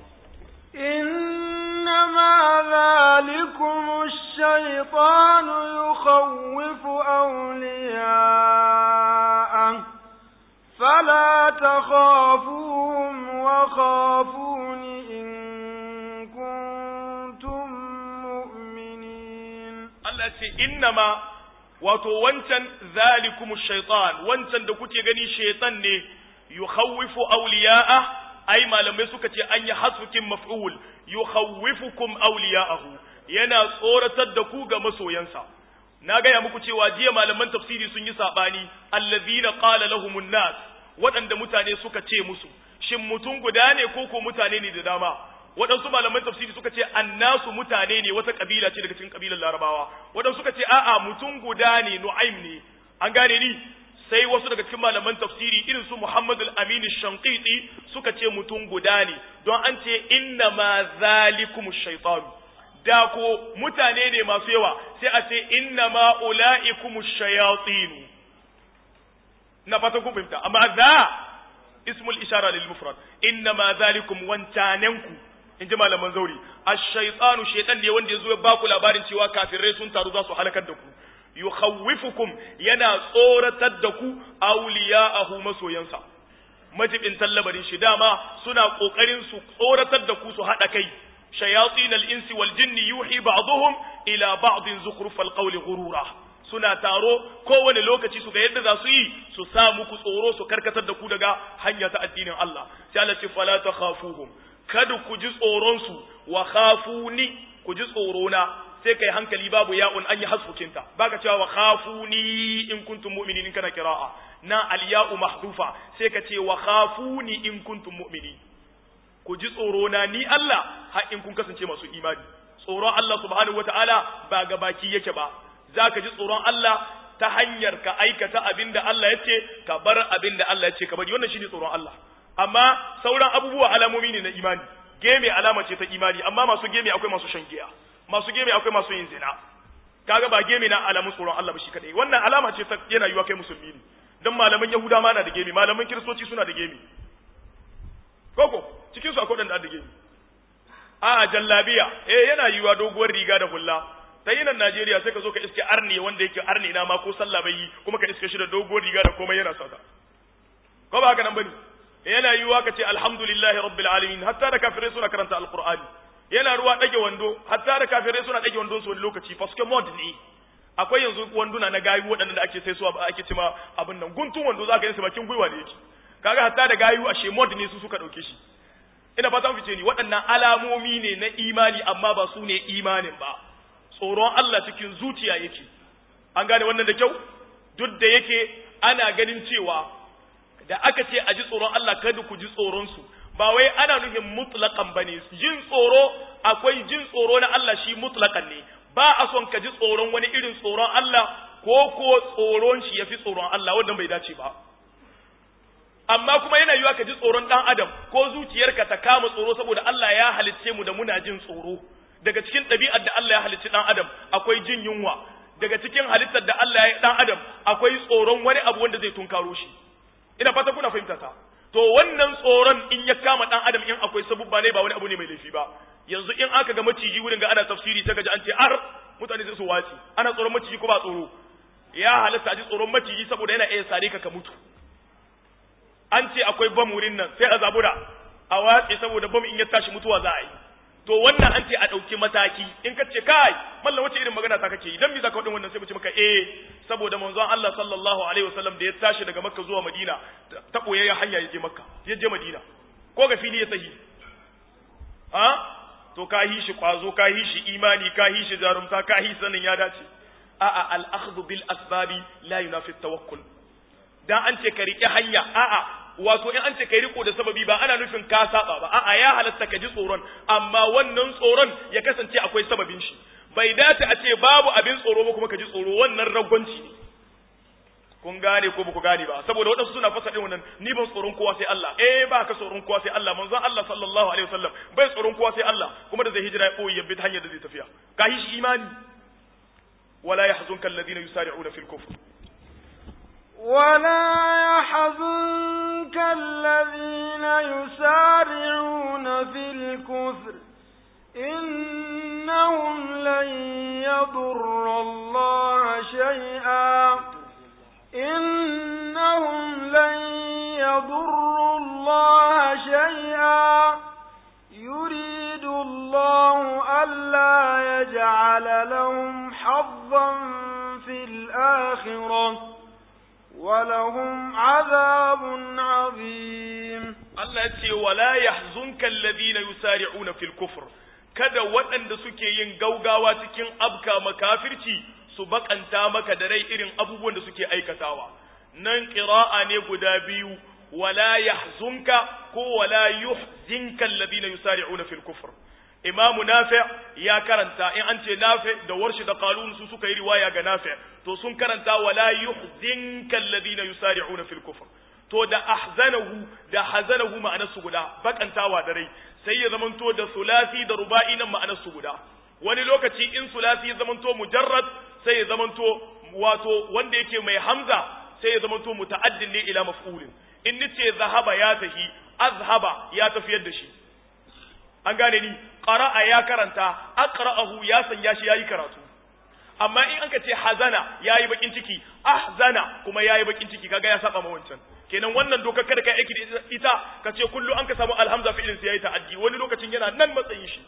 إنما ذلكم الشيطان يخوف أولياءه فلا تخافوهم وخافون إن كنتم مؤمنين Allah ce innama wato wancan zalikumu shaitan wancan da kuke gani shaitan ne yukhawwifu awliya'a ai malamai suka ce an yi hasfukin maf'ul yukhawwifukum awliya'ahu yana tsoratar da ku ga masoyansa na gaya muku cewa jiya malaman tafsiri sun yi sabani allazina qala lahumun nas waɗanda mutane suka ce musu shin mutum guda ne ko ko mutane ne da dama waɗansu malaman tafsiri suka ce annasu mutane ne wata kabila ce daga cikin kabilar larabawa waɗansu suka ce a'a mutum guda ne nu'aim ne an gane ni sai wasu daga cikin malaman tafsiri irin su Muhammad al-Amin shanqiti suka ce mutum guda ne don an ce inna ma zalikum shaytan da ko mutane ne masu yawa sai a ce inna ma ulaikum shayatin na fata kun fahimta amma za ismul ishara lil mufrad inna ma zalikum wantananku in ji malaman zauri ash-shaytanu shaytan ne wanda yazo ya baku labarin cewa kafirai sun taru za su halakar da ku yukhawwifukum yana tsoratar da ku awliya'ahu masoyansa majibin tallabarin shi dama suna kokarin su tsoratar da ku su hada kai shayatin al-insi wal jinni yuhi ba'dhum ila ba'din zukhrufal qawli ghurura suna taro kowane lokaci su ga yadda za su yi su sa muku tsoro su karkatar da ku daga hanya ta addinin Allah sai Allah ce fala takhafuhum kada ku ji tsoron su wa khafuni ku ji tsoro na sai kai hankali babu ya'un an yi hasfukinta baka cewa wa khafuni in kuntum mu'minin in kana qira'a na al-ya'u mahdufa sai ka ce wa khafuni in kuntum mu'minin ku ji tsoro na ni Allah har in kun kasance masu imani tsoron Allah subhanahu wata'ala ba ga baki yake ba zaka ji tsoron Allah ta hanyar ka aikata abinda Allah ya ce ka bar abinda Allah ya ce ka bari wannan shine tsoron Allah amma sauran abubuwa alamomi ne na imani geme alama ce ta imani amma masu geme akwai masu shan giya masu geme akwai masu yin zina kaga ba geme na alamun tsoron Allah ba shi kadai wannan alama ce ta yana yiwa kai musulmi ne dan malaman yahuda ma na da geme malaman kiristoci suna da geme koko cikin su akwai wadanda da geme a jallabiya eh yana yiwa doguwar riga da hulla ta yi nan Najeriya sai ka zo ka iske arne wanda yake arne na ma ko sallah bai yi kuma ka iske shi da doguwar riga da komai yana sata ko ba haka nan bane yana yiwa ka ce alhamdulillahi rabbil alamin hatta da kafirai suna karanta alqur'ani yana ruwa dage wando hatta da kafirai suna dage wandon su wani lokaci faske mod ne akwai yanzu wanduna na gayu waɗanda ake sai su ake cima abin nan guntun wando za ka yi su bakin gwiwa da yake kaga hatta da gayu ashe mod ne su suka dauke shi ina fata fice ni waɗannan alamomi ne na imani amma ba su ne imanin ba tsoron Allah cikin zuciya yake an gane wannan da kyau duk da yake ana ganin cewa da aka ce a ji tsoron Allah kada ku ji tsoron su ba wai ana nufin mutlaqan bane jin tsoro akwai jin tsoro na Allah shi mutlaqan ne ba a son ka ji tsoron wani irin tsoron Allah ko ko tsoron shi yafi tsoron Allah wannan bai dace ba amma kuma yana yiwa ka ji tsoron dan adam ko zuciyarka ta kama tsoro saboda Allah ya halicce mu da muna jin tsoro daga cikin ɗabi'ar da Allah ya halicci dan adam akwai jin yunwa daga cikin halittar da Allah ya dan adam akwai tsoron wani abu wanda zai tunkaro shi ina fata kuna fahimta ta to wannan tsoron in ya kama dan adam in akwai sabubba ne ba wani abu ne mai laifi ba yanzu in aka ga maciji wurin ga ana tafsiri ta gaji an ce ar mutane sai su waci ana tsoron maciji ko ba tsoro ya halatta a ji tsoron maciji saboda yana iya sare ka ka mutu an ce akwai bam wurin nan sai a zabura a watse saboda bam in ya tashi mutuwa za a yi to wannan an ce a ɗauki mataki in ka ce kai mallan wace irin magana ta kake yi dan me zaka wadin wannan sai mu ce maka eh saboda manzon Allah sallallahu alaihi wasallam da ya tashi daga Makka zuwa Madina ta koyayya hanya ya je Makka ya je Madina ko ga fili ya sahi ha to ka hi shi kwazo ka hi shi imani ka hi shi jarumta ka hi sanin ya dace a'a al-akhdhu bil asbabi la yunafi tawakkul dan an ce ka rike hanya a'a wato in an ce kai riko da sababi ba ana nufin ka saba ba a'a ya halatta ka ji tsoron amma wannan tsoron ya kasance akwai sababin shi bai dace a ce babu abin tsoro ba kuma ka ji tsoro wannan ragwanci ne kun gane ko ba ku gane ba saboda waɗansu suna fasa ɗin wannan ni ban tsoron kowa sai Allah eh ba ka tsoron kowa sai Allah manzon Allah sallallahu alaihi wasallam bai tsoron kowa sai Allah kuma da zai hijira ya boye bi hanyar da zai tafiya ka yi shi imani wala yahzunka alladhina yusari'una fil kufr ولا يحزنك الذين يسارعون في الكفر إنهم لن يضروا الله شيئا إنهم لن يضروا الله شيئا يريد الله ألا يجعل لهم حظا في الآخرة ولهم عذاب عظيم Allah ce wala yahzunka alladhina yusari'una fil kufr kada waɗanda suke yin gaugawa cikin abka makafirci su bakanta maka da rai irin abubuwan da suke aikatawa nan qira'a ne guda biyu wala yahzunka ko wala yuhzinka alladhina yusari'una fil kufr Imam Nafi' ya karanta in an ce Nafi' da Warshi da Qalun su suka yi riwaya ga Nafi' to sun karanta wala yuhzinka alladhina yusari'una fil kufr to da ahzanahu da hazanahu ma'anarsu guda bakantawa da rai sai ya zamanto da sulasi da ruba'i nan ma'anarsu guda wani lokaci in sulasi ya zamanto mujarrad sai ya zamanto wato wanda yake mai hamza sai ya zamanto muta'addin ne ila maf'ulin in nace zahaba ya tahi azhaba ya tafiyar da shi an gane ni qara'a ya karanta aqra'ahu ya sanya shi yayi karatu amma in anka ce hazana yayi bakin ciki ahzana kuma yayi bakin ciki kaga ya saba ma wancan kenan wannan dokar kada kai aiki da ita ka ce kullu an ka samu alhamza fi'ilin sai yayi ta'addi wani lokacin yana nan matsayin shi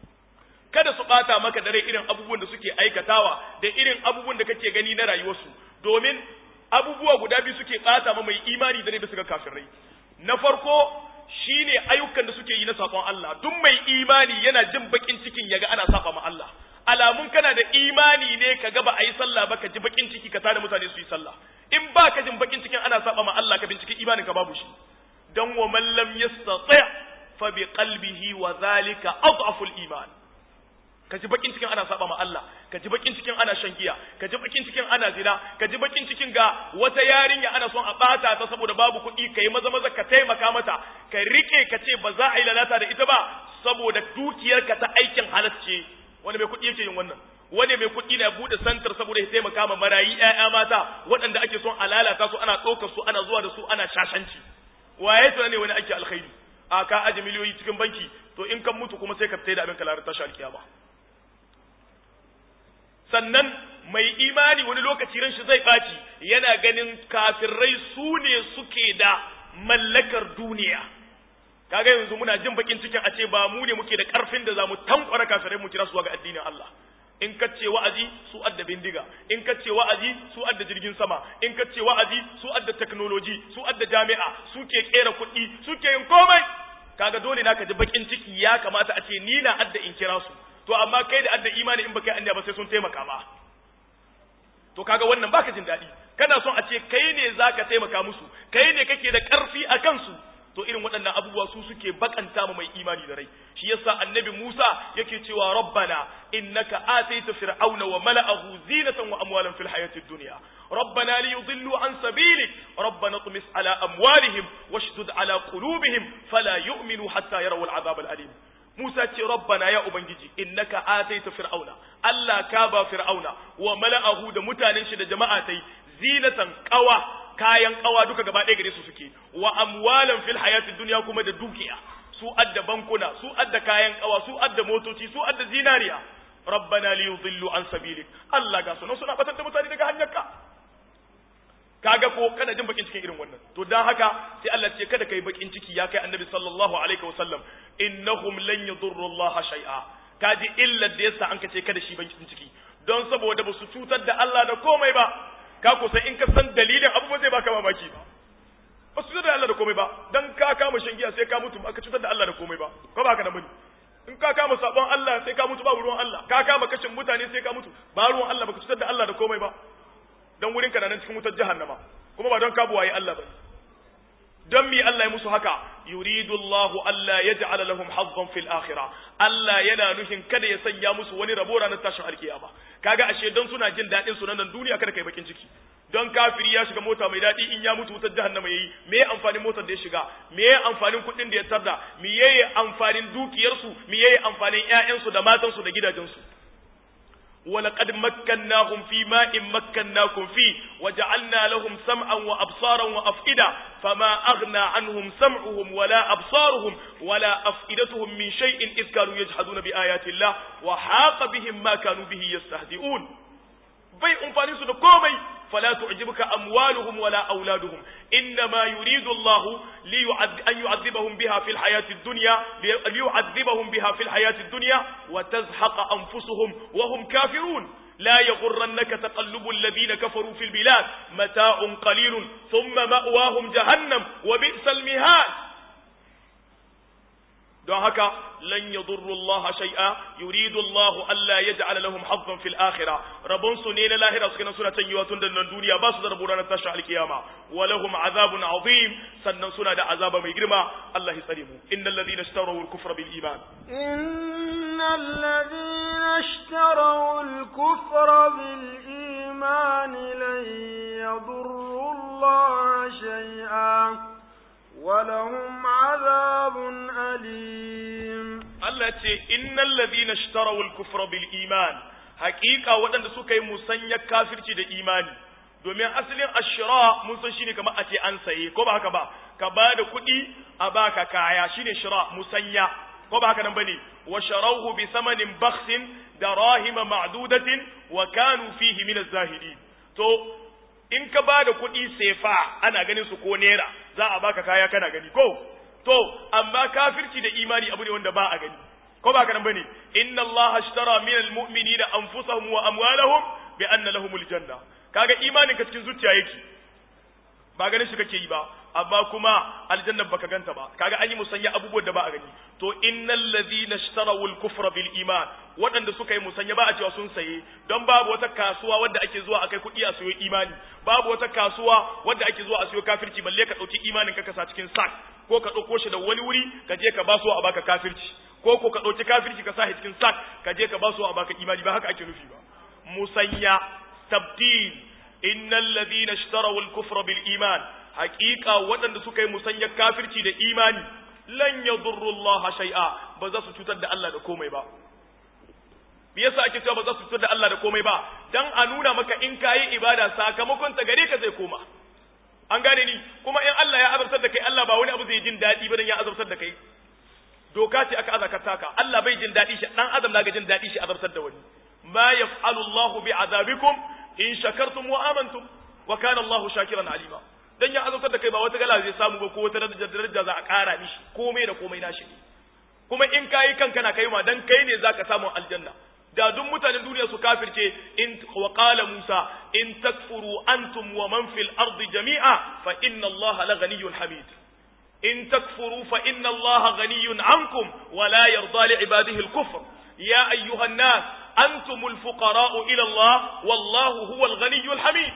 kada su bata maka da rai irin abubuwan da suke aikatawa da irin abubuwan da kake gani na rayuwarsu domin abubuwa guda biyu suke bata ma mai imani da rai bisa ga kafirai na farko shine ayyukan da suke yi na sakon Allah duk mai imani yana jin bakin cikin yaga ana saba ma Allah alamun kana da imani ne ka ga ba a yi sallah ba ka ji bakin ciki ka tada mutane su yi sallah in ba ka jin bakin cikin ana saba ma Allah ka binciki imanin ka babu shi dan wa man lam yastati fa bi qalbihi wa zalika adhafu iman ka ji bakin cikin ana saba ma Allah ka ji bakin cikin ana shan giya ka ji bakin cikin ana zina ka ji bakin cikin ga wata yarinya ana son a bata ta saboda babu kuɗi kai maza maza ka taimaka mata ka rike ka ce ba za a yi lalata da ita ba saboda dukiyarka ta aikin halacce wani mai kuɗi yake yin wannan wani mai kuɗi na buɗe santar saboda ya taimaka ma marayi ƴaƴa mata waɗanda ake son a lalata su ana ɗaukar su ana zuwa da su ana shashanci waye tuna ne wani ake alkhairi a ka aje miliyoyi cikin banki to in kan mutu kuma sai ka fita da abin ka larar tashi alkiyama sannan mai imani wani lokaci ran shi zai ɓaci yana ganin kafirai su ne suke da mallakar duniya kaga yanzu muna jin bakin cikin a ce ba mu ne muke da karfin da zamu tankwara kafirai mu kira su ga addinin Allah in ka ce wa'azi su adda bindiga in ka ce wa'azi su adda jirgin sama in ka ce wa'azi su adda technology su adda jami'a su ke kera kuɗi su ke yin komai kaga dole na ka ji bakin ciki ya kamata a ce ni na adda in kira su to amma kai da adda imani in baka yi anya ba sai sun taimaka ma to kaga wannan baka jin daɗi kana son a ce kai ne zaka taimaka musu kai ne kake da ƙarfi a kansu to irin waɗannan abubuwa su suke bakanta ma mai imani da rai shi yasa annabi Musa yake cewa rabbana innaka ataita fir'auna wa mala'ahu zinatan wa amwalan fil hayatid dunya rabbana liyudillu an sabilik rabbana tumis ala amwalihim washdud ala qulubihim fala yu'minu hatta yarawul azab al alim Musa ce rabbana ya ubangiji innaka ataita fir'auna Allah ka ba fir'auna wa mala'ahu da mutanen shi da jama'a tai zinatan qawa kayan kawa duka gaba ɗaya gare su suke wa amwalan fil hayatid dunya kuma da dukiya su adda bankuna su adda kayan kawa su adda motoci su adda zinariya rabbana li yudillu an sabilik Allah ga sunan suna batar da mutane daga hanyarka kaga ko kana jin bakin cikin irin wannan to dan haka sai Allah ce kada kai bakin ciki ya kai annabi sallallahu alaihi wasallam innahum lan yadurru Allah shay'a kaji illa da yasa an kace kada shi bakin ciki don saboda ba su cutar da Allah da komai ba ka kusa in ka san dalilin abu ba zai baka mamaki ba ba su cutar da Allah da komai ba dan ka kama shan giya sai ka mutu ba ka cutar da Allah da komai ba ko ba ka da bane in ka kama sabon Allah sai ka mutu ba ruwan Allah ka kama kashin mutane sai ka mutu ba ruwan Allah ba ka cutar da Allah da komai ba dan wurin ka nan cikin wutar jahannama kuma ba don ka buwaye Allah ba don mi Allah ya musu haka yuridu Allahu Allah yaj'ala lahum hazzan fil akhirah Allah yana nufin kada ya sanya musu wani rabo ranar tashin alkiyama kaga ashe don suna jin dadin su nan duniya kada kai bakin ciki don kafiri ya shiga mota mai daɗi in ya mutu wutar jahannama yayi me ya amfanin motar da ya shiga me ya amfanin kuɗin da ya tarda me yayi amfanin dukiyarsu me yayi amfanin ƴaƴansu da matansu da gidajensu ولقد مكناهم في ماء مكناكم فيه وجعلنا لهم سمعا وأبصارا وأفئدة فما أغنى عنهم سمعهم ولا أبصارهم ولا أفئدتهم من شيء إذ كانوا يجحدون بآيات الله وحاق بهم ما كانوا به يستهزئون bai amfani su da komai fala tu'jibuka amwaluhum wala auladuhum inma yuridu Allah li an yu'adhibahum biha fil hayati ad-dunya li yu'adhibahum biha fil hayati ad-dunya wa tazhaqa anfusuhum wa hum kafirun لا يغرنك تقلب الذين كفروا في البلاد متاع قليل ثم مأواهم جهنم وبئس المهاد don haka lan yadurru Allah shay'a yuridu Allah alla yaj'ala lahum hazzan fil akhirah rabon su ne na lahira suke nan suna tanyewa tun da nan duniya ba su da rabo ranar tashin alkiyama wa lahum azabun azim sannan suna da azaba mai girma Allah ya tsare mu innal ladina ishtaraw al kufra bil iman innal ladina ishtaraw al kufra bil iman lan yadurru Allah shay'a ولهم عذاب أليم Allah ce innal ladina ishtaraw al-kufra bil iman haqiqa waɗanda suka yi musanya kafirci da imani domin asalin ashra mun san shine kamar a ce an saye ko ba haka ba ka ba da kuɗi a baka kaya shine shira musanya ko ba haka nan bane wa sharawhu bi samanin bakhsin darahima ma'dudatin wa kanu fihi min az-zahidin to in ka ba da kuɗi sefa ana ganin su ko naira za a baka kaya kana gani ko to amma kafirci da imani abu ne wanda ba a gani ko ba ka nan bane inna allaha ashtara min almu'minina anfusahum wa amwalahum bi anna lahumul janna kaga imanin ka cikin zuciya yake ba ganin shi kake yi ba amma kuma aljanna baka ganta ba kaga an yi musanya abubuwan da ba a gani to innal ladhina ishtaraw al-kufra bil iman waɗanda suka yi musanya ba a cewa sun saye don babu wata kasuwa wadda ake zuwa akai kuɗi a sayo imani babu wata kasuwa wadda ake zuwa a sayo kafirci balle ka ɗauki imanin ka kasa cikin sak ko ka ɗauko shi da wani wuri ka je ka basu a baka kafirci ko ko ka ɗauki kafirci ka sa shi cikin sak ka je ka basu a baka imani ba haka ake nufi ba musanya tabdil innal ladhina ishtaraw al-kufra bil iman haqiqa waɗanda suka yi musanya kafirci da imani lan yadurru Allah shay'a ba za su cutar da Allah da komai ba me yasa ake cewa ba za su cutar da Allah da komai ba dan a nuna maka in kayi ibada sakamakon ta gare ka zai koma an gane ni kuma in Allah ya azabtar da kai Allah ba wani abu zai jin daɗi ba dan ya azabtar da kai doka ce aka azaka taka Allah bai jin daɗi shi dan adam na ga jin daɗi shi azabtar da wani ma yaf'alu Allahu bi azabikum in shakartum wa amantum wa kana Allahu shakiran alima dan ya azabtar da kai ba wata gala zai samu ba ko wata daraja za a ƙara mishi komai da komai nashi ne kuma in kayi kanka na kai ma dan kai ne zaka samu aljanna da duk mutanen duniya su kafirce in wa qala Musa in takfuru antum wa man fil ardi jami'a fa inna Allah la ghaniyyun hamid in takfuru fa inna allaha ghaniyyun ankum wa la yarda li ibadihi al-kufr ya ayyuhan nas antumul fuqara'u ila Allah wallahu huwal ghaniyyul hamid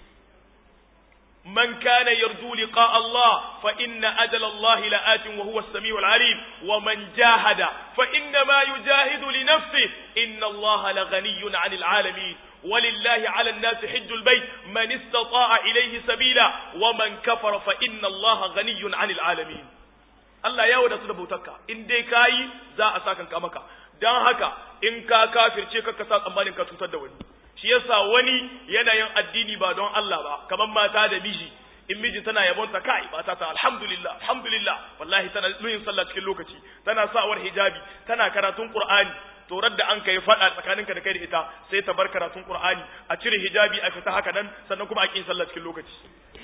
من كان يرجو لقاء الله فإن أجل الله لآت وهو السميع العليم ومن جاهد فإنما يجاهد لنفسه إن الله لغني عن العالمين ولله على الناس حج البيت من استطاع إليه سبيلا ومن كفر فإن الله غني عن العالمين Allah ya wadatu da bautarka in dai kayi za a sakan ka maka dan haka in ka kafirce ka ka sa tsammanin ka cutar da wani shi yasa wani yanayin addini ba don Allah ba kamar mata da miji in miji tana yabon ta kai mata ta alhamdulillah alhamdulillah wallahi tana yin sallah cikin lokaci tana sawar hijabi tana karatun qur'ani to da an kai fada tsakaninka da kai da ita sai ta bar karatun qur'ani a cire hijabi a fita haka nan sannan kuma a kin sallah cikin lokaci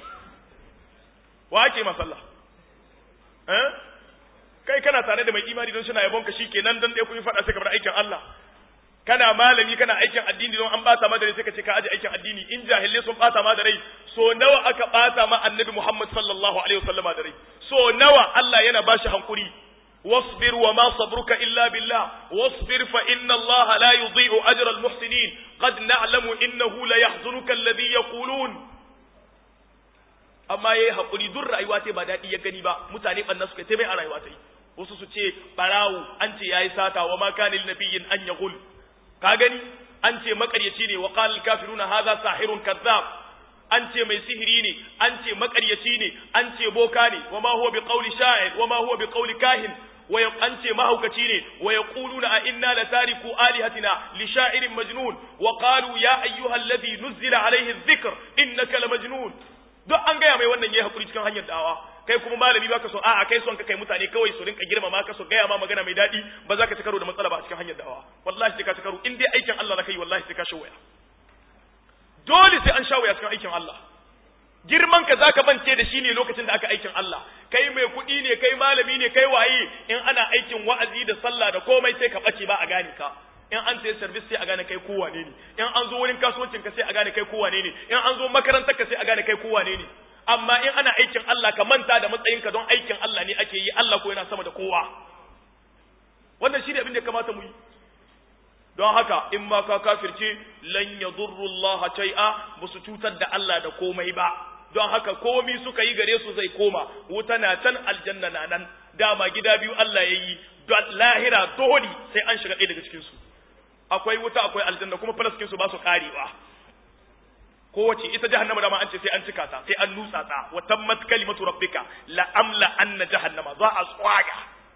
wa ake ma sallah eh kai kana tare da mai imani don suna yabon ka shikenan dan dai kun yi fada sai ka bar aikin Allah kana malami kana aikin addini don an bata ma da rai sai ka ce ka aje aikin addini in jahilai sun bata ma da rai so nawa aka bata ma annabi Muhammad sallallahu alaihi wasallam da rai so nawa Allah yana bashi hankuri واصبر وما صبرك إلا بالله واصبر فإن الله لا يضيع أجر المحسنين قد نعلم إنه ليحزنك الذي يقولون amma yayi hakuri duk rayuwa ta ba daɗi ya gani ba mutane bannan suka ta mai a rayuwa ta wasu su ce barawo an ce yayi sata wa ma kana lin nabiyyin an yaghul ka gani an ce makaryaci ne wa qala al kafiruna hadha sahirun kazzab an ce mai sihiri ne an ce makaryaci ne an ce boka ne wa ma huwa bi qawli sha'ir wa ma huwa bi qawli kahin wa an ce mahaukaci ne wa yaquluna a inna la tariku alihatina li sha'irin majnun wa qalu ya ayyuha alladhi nuzila alayhi adh-dhikr innaka la majnun duk an gaya mai wannan yayi hakuri cikin hanyar da'awa kai kuma malami baka so a'a kai son ka kai mutane kawai su rinka girmama ka so gaya ma magana mai daɗi ba za ka ci karo da matsala ba a cikin hanyar da'awa wallahi sai ka ci karo in dai aikin Allah zaka yi wallahi sai ka sha waya dole sai an sha waya cikin aikin Allah girman ka zaka bance da shi ne lokacin da aka aikin Allah kai mai kuɗi ne kai malami ne kai waye in ana aikin wa'azi da sallah da komai sai ka bace ba a gane ka in an sayi service sai a gane kai ko wane ne in an zo wurin kasuwancin ka sai a gane kai ko wane ne in an zo makarantar ka sai a gane kai ko wane ne amma in ana aikin Allah ka manta da matsayinka don aikin Allah ne ake yi Allah ko yana sama da kowa wannan shi ne abin da kamata mu yi don haka in ma ka kafirce lan yadurru Allah shay'a ba su cutar da Allah da komai ba don haka komi suka yi gare su zai koma wuta na can aljanna na nan dama gida biyu Allah ya yi lahira dole sai an shiga ɗaya daga cikin su akwai wuta akwai aljanna kuma falaskin su ba su karewa kowace ita jahannama dama an ce sai an cika ta sai an nutsa ta wa tammat kalimatu rabbika la amla anna jahannama za a tsaga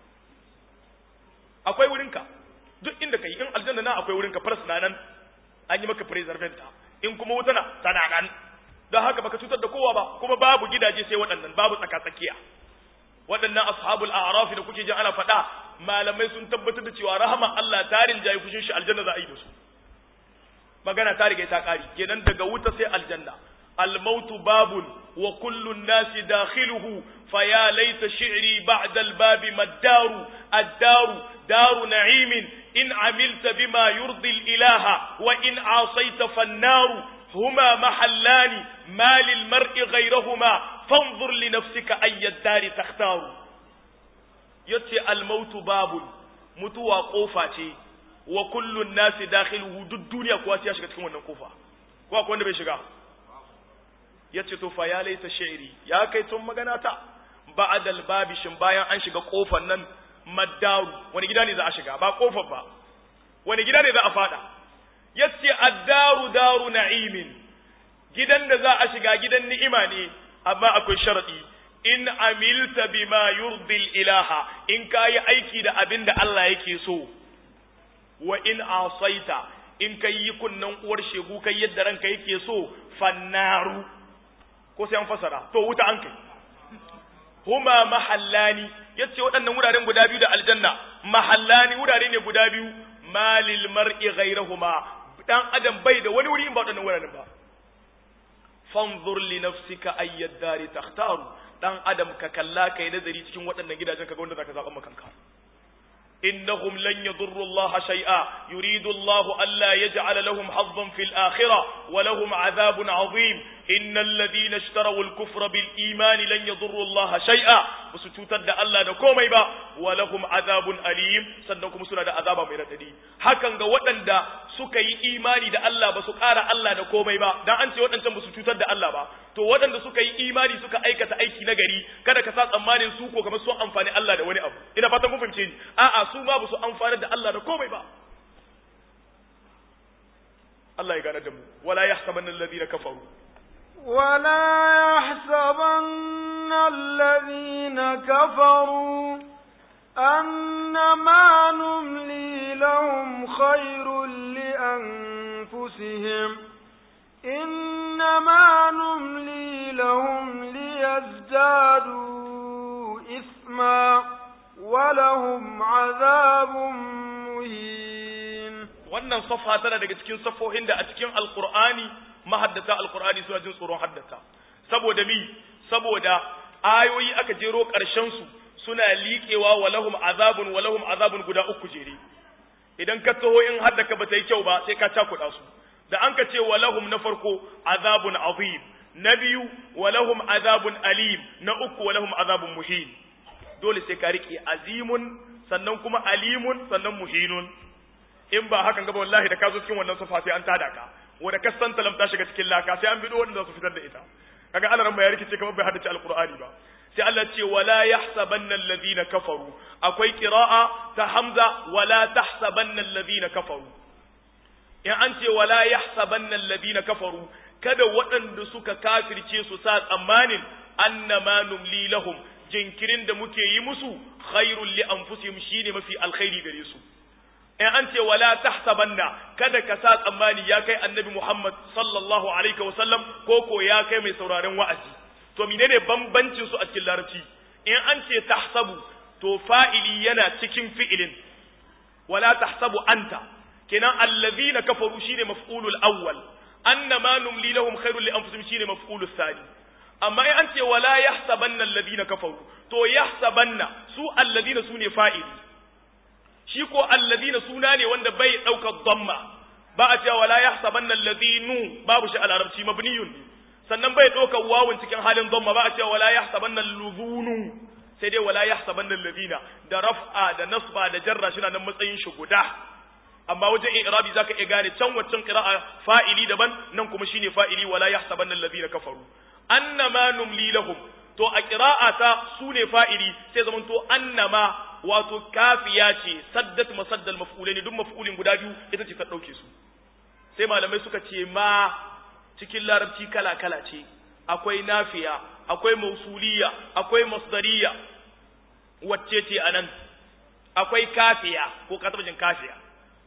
akwai wurinka duk inda kai in aljanna na akwai wurinka faras na nan an yi maka preservant in kuma wuta na tana nan don haka baka cutar da kowa ba kuma babu gidaje sai waɗannan babu tsaka tsakiya waɗannan ashabul a'raf da kuke jin ana faɗa malamai sun tabbatar da cewa rahama Allah tarin jayi kushin shi aljanna za a yi da su magana ta riga ta kari kenan daga wuta sai aljanna almautu babun wa kullu nasi dakhiluhu faya laita shi'ri ba'da albabi maddaru addaru daru na'imin in amilta bima yurdi ilaha wa in asaita fannaru huma mahallani ma lil mar'i ghayrahuma fanzur li nafsika ayyad dari takhtaru yace almautu babun mutuwa kofa ce wa kullun nasi dakhiluhu duk duniya kuwa sai ya shiga cikin wannan kofa ko akwai wanda bai shiga yace to fa ya laita shi'ri ya kai tun magana ta ba'da albabi shin bayan an shiga kofar nan maddaru wani gida ne za a shiga ba kofar ba wani gida ne za a fada yace addaru daru na'imin gidan da za a shiga gidan ni'ima ne amma akwai sharadi in amilta bima yurdil ilaha in kayi aiki da abin da Allah yake so wa in asaita in kai yi kunnan uwar shegu kai yadda ranka yake so fannaru ko sai an fasara to wuta an kai huma mahallani yace waɗannan wuraren guda biyu da aljanna mahallani wurare ne guda biyu malil mar'i ghayrahuma dan adam bai da wani wuri in ba waɗannan wuraren ba fanzur li nafsika ayyad dari takhtaru dan adam ka kalla kai nazari cikin waɗannan gidajen kaga wanda zaka zaba maka kanka إنهم لن يضروا الله شيئا يريد الله ألا يجعل لهم حظا في الآخرة ولهم عذاب عظيم innal ladina ishtaraw al-kufra bil iman lan yadurru Allah shay'a basu cutar da Allah da komai ba wa lahum azabun alim sannan kuma suna da azaba mai radadi hakan ga waɗanda suka yi imani da Allah basu ƙara Allah da komai ba dan an ce waɗancan basu cutar da Allah ba to waɗanda suka yi imani suka aikata aiki na gari kada ka sa tsammanin su ko kamar sun amfani Allah da wani abu ina fatan kun fahimce ni a'a su ma basu amfani da Allah da komai ba Allah ya gane da mu wala yahsabanna alladhina kafaru ولا يحسبن الذين كفروا أنما نملي لهم خير لأنفسهم إنما نملي لهم ليزدادوا إثما ولهم عذاب مهين wannan safa tana daga cikin safohin da a cikin alkur'ani mahaddata alkur'ani suna jin tsoron haddata saboda mi saboda ayoyi aka jero ƙarshen su suna liƙewa walahum azabun walahum azabun guda uku jere idan ka taho in haddaka ba ta yi kyau ba sai ka cakuɗa su da an ka ce walahum na farko azabun azim na biyu walahum azabun alim na uku walahum azabun muhin dole sai ka riƙe azimun sannan kuma alimun sannan muhinun in ba hakan gaba wallahi da ka zo cikin wannan safa sai an tada ka wanda ka san talam ta shiga cikin laka sai an bido wanda su fitar da ita kaga Allah ran ya rikice kamar bai haddace alqur'ani ba sai Allah ce wala yahsabanna alladhina kafaru akwai qira'a ta hamza wala tahsabanna alladhina kafaru in an ce wala yahsabanna alladhina kafaru kada waɗanda suka kafirce su sa tsammanin annama numli lahum jinkirin da muke yi musu khairul li anfusihim shine mafi alkhairi gare su in an ce wala tahsabanna kada ka sa tsammani ya kai annabi Muhammad sallallahu alaihi wa sallam ko ko ya kai mai sauraren wa'azi to menene bambancin su a cikin larabci in an ce tahsabu to fa'ili yana cikin fi'ilin wala tahsabu anta kenan allazina kafaru shine maf'ulul awwal annama numli lahum khairul li anfusihim shine maf'ulus thani amma in an ce wala yahsabanna alladhina kafaru to yahsabanna su alladhina sune fa'ili shi ko alladhina suna ne wanda bai daukar dhamma ba a cewa wala yahsabanna alladhinu babu shi a larabci mabniyun sannan bai daukar wawun cikin halin dhamma ba a cewa wala yahsabanna alluzunu sai dai wala yahsabanna alladhina da raf'a da nasba da jarra shi nan matsayin shi guda amma wajen i'rabi zaka iya gane can waccan qira'a fa'ili daban nan kuma shine fa'ili wala yahsabanna alladhina kafaru annama numli lahum to a qira'ata sune fa'ili sai zaman to annama wato kafiya ce saddat masaddal maf'ulaini duk maf'ulin guda biyu ita ce ta dauke su sai malamai suka ce ma cikin larabci kala kala ce akwai nafiya akwai mausuliya akwai masdariya wacce ce anan akwai kafiya ko katabajin kafiya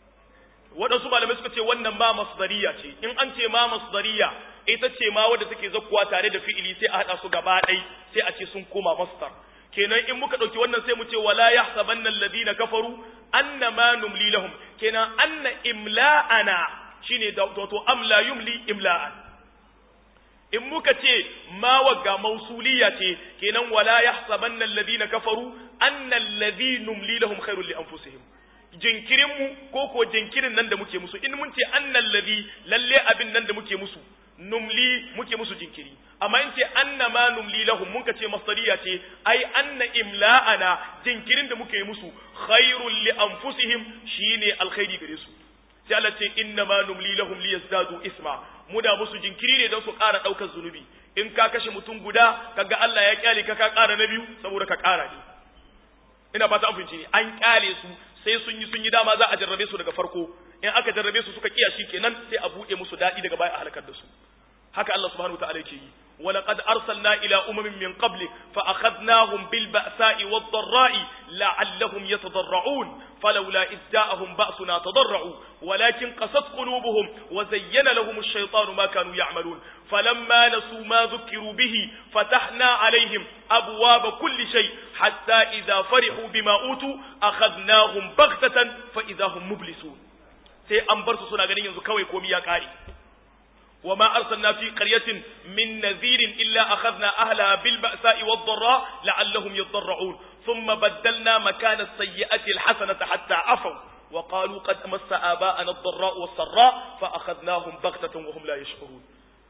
waɗansu malamai suka ce wannan ma masdariya ce in an ce ma masdariya ita ce ma wadda take zakkuwa tare da fi'ili sai a haɗa su gaba ɗai sai a ce sun koma masdar kenan in muka ɗauki wannan sai mu ce wala yahsabanna alladhina kafaru annama numli lahum kenan anna imla'ana shine da to amla yumli imla'an in muka ce ma wagga mausuliya ce kenan wala yahsabanna alladhina kafaru anna alladhi numli lahum khairul li anfusihim jinkirin mu ko ko jinkirin nan da muke musu in mun ce annal ladhi lalle abin nan da muke musu numli muke musu jinkiri amma in ce anna ma numli lahum mun ka ce masdariya ce ai anna imla'ana jinkirin da muke musu khairul li anfusihim shine alkhairi gare su sai Allah ce inna ma numli lahum liyazdadu isma muna musu jinkiri ne don su ƙara ɗaukar zunubi in ka kashe mutum guda kaga Allah ya kyale ka ka ƙara na biyu saboda ka ƙara ne ina fata an fahimci ne an kyale su sai sun yi sun yi dama za a jarrabe su daga farko in aka jarrabe su suka kiya kenan sai a buɗe musu daɗi daga baya a halakar da su haka Allah subhanahu wataala yake yi ولقد أرسلنا إلى أمم من قبل فأخذناهم بالبأساء والضراء لعلهم يتضرعون فلولا إذ جاءهم بأسنا تضرعوا ولكن قست قلوبهم وزين لهم الشيطان ما كانوا يعملون فلما نسوا ما ذكروا به فتحنا عليهم أبواب كل شيء حتى إذا فرحوا بما أوتوا أخذناهم بغتة فإذا هم مبلسون sai an bar su suna ganin yanzu kawai komi ya kare وما أرسلنا في قرية من نذير إلا أخذنا أهلها بالبأساء والضراء لعلهم يضرعون ثم بدلنا مكان السيئة الحسنة حتى عفوا وقالوا قد مس آباءنا الضراء والسراء فأخذناهم بغتة وهم لا يشعرون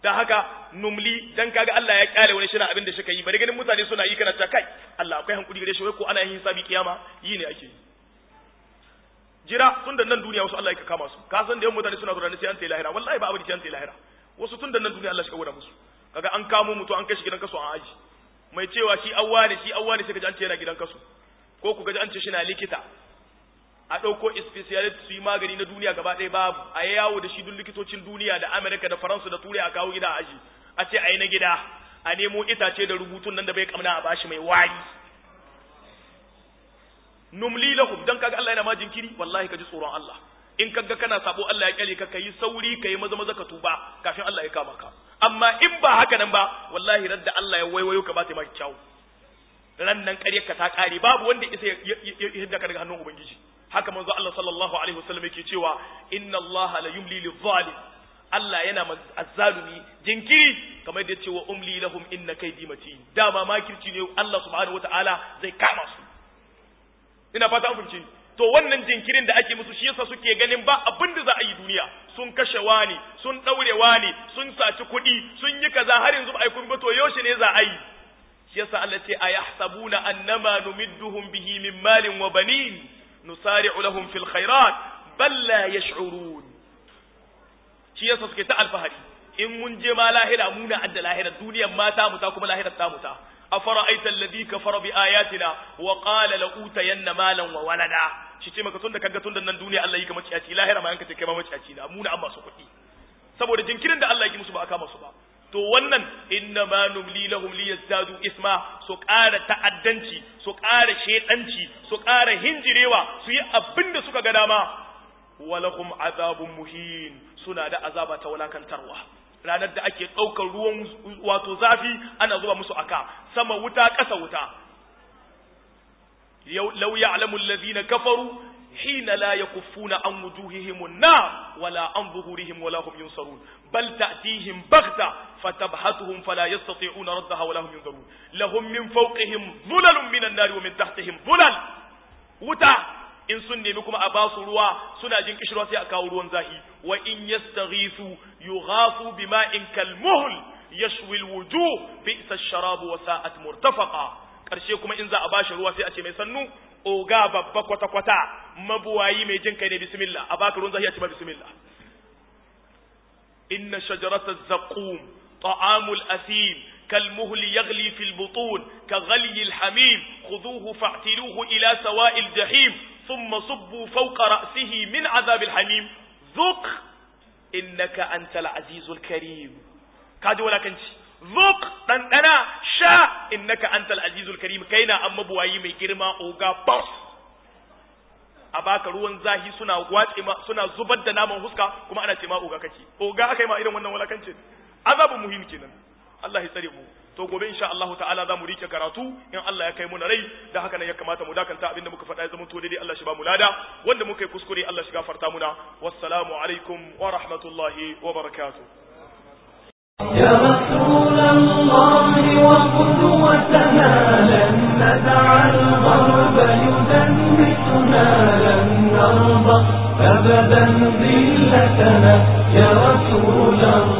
dan haka numli dan kaga Allah ya kyale wani shina abin da shi yi bari ganin mutane suna yi kana ta kai Allah akwai hankuri gare shi wai ko ana yin hisabi kiyama yi ne ake yi jira tun da nan duniya wasu Allah ya kama su ka san da yawan mutane suna zuwa sai an tayi lahira wallahi ba abin da an tayi lahira wasu tun da nan duniya Allah shi kawo musu kaga an kamo mutu an kai shi gidan kaso an aji mai cewa shi awwa ne shi awwa ne sai kaji an ce yana gidan kaso ko ku gaji an ce shi na likita a ɗauko specialist su yi magani na duniya gaba ɗaya babu a yi yawo da shi duk likitocin duniya da Amerika da Faransa da Turai a kawo gida a aji a ce a yi na gida a nemo itace da rubutun nan da bai kamna a bashi mai wari numli lahum dan kaga Allah yana ma jinkiri wallahi ka ji tsoron Allah in kaga kana sabo Allah ya kyale ka kai sauri kai maza maza ka tuba kafin Allah ya kama ka amma in ba haka nan ba wallahi radda Allah ya waiwayo ka ba ta maki kyau ran nan ƙaryar ka ta ƙare babu wanda isa ya hidda ka daga hannun ubangiji haka manzo Allah sallallahu alaihi wasallam yake cewa inna Allah la yumli lil zalim Allah yana azzalumi jinkiri kamar da cewa umli lahum inna kaydi matin dama makirci ne Allah subhanahu wataala zai kama su ina fata an fahimci to wannan jinkirin da ake musu shi yasa suke ganin ba abin da za a yi duniya sun kashe wani sun daure wani sun saci kuɗi sun yi kaza har yanzu ba a yi kuma ba to yaushe ne za a yi shi yasa Allah ce ayahsabuna annama numidduhum bihi min malin wa banin nusari'u lahum fil khairat bal la yash'urun shi yasa suke ta alfahari in mun je ma lahira muna adda lahira duniyar mata mu ta kuma lahirar ta mu ta أفرأيت الذي كفر بآياتنا وقال لأوتين مالا وولدا shi ce maka tunda kaga tunda nan duniya Allah yi ka maciyaci lahira ma yanka ce kai ma maciyaci na muna amma su kuɗi saboda jinkirin da Allah ya musu ba aka masu ba to wannan inna ma numli lahum liyazdadu isma su ƙara ta'addanci su ƙara shedanci su ƙara hinjirewa su yi abin da suka ga dama walahum azabun muhin suna da azaba ta walakantarwa ranar da ake ɗaukar ruwan wato zafi ana zuba musu aka sama wuta ƙasa wuta law ya'lamu alladhina kafaru hina la yakuffuna an wujuhihim an-nar wala an zuhurihim wala hum yunsarun bal ta'tihim baghta fatabhatuhum fala yastati'una raddaha wala hum yunzarun lahum min fawqihim dhulalun minan nar wa min tahtihim dhulal wuta in sun nemi kuma a basu ruwa suna jin kishirwa sai a kawo ruwan zahi wa in yastaghisu yughasu bima'in kalmuhl yashwi alwujuh bi'sa ash-sharab wa sa'at murtafaqa karshe kuma in za a bashi ruwa sai a ce mai sannu oga babba kwata kwata mabuwayi mai jin kai ne bismillah a baka ruwan zahi a ce ba bismillah inna shajarata az-zaqum ta'amul asim كالمهل يغلي في البطون كغلي الحميم خذوه فاعتلوه إلى سواء الجحيم ثم صبوا فوق رأسه من عذاب الحميم ذق إنك أنت العزيز الكريم كاد ولا كنت ذق أنا شاء إنك أنت العزيز الكريم كينا أما بوايي مي جرما أوغا بوس a baka ruwan zahi suna watse ma suna zubar da naman huska kuma ana ce ma oga kake oga akai ma irin wannan walakancin azabun muhim kenan Allah ya tsare mu to gobe insha Allah ta'ala za mu rike karatu in Allah ya kai mu na rai da haka ne ya kamata mu dakanta abinda muka faɗa ya zama to daidai Allah shi ba mu lada wanda muka yi kuskure Allah shi gafarta muna wassalamu alaikum wa rahmatullahi wa barakatuh يا رسول الله وقدوتنا لن ندع الغرب يدنسنا لن نرضى أبدا ذلتنا يا رسول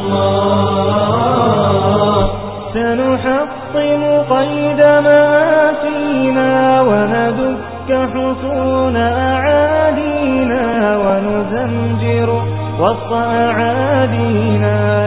الله سنحطم قيد ما فينا وندك حصون أعادينا ونزمجر وسط أعادينا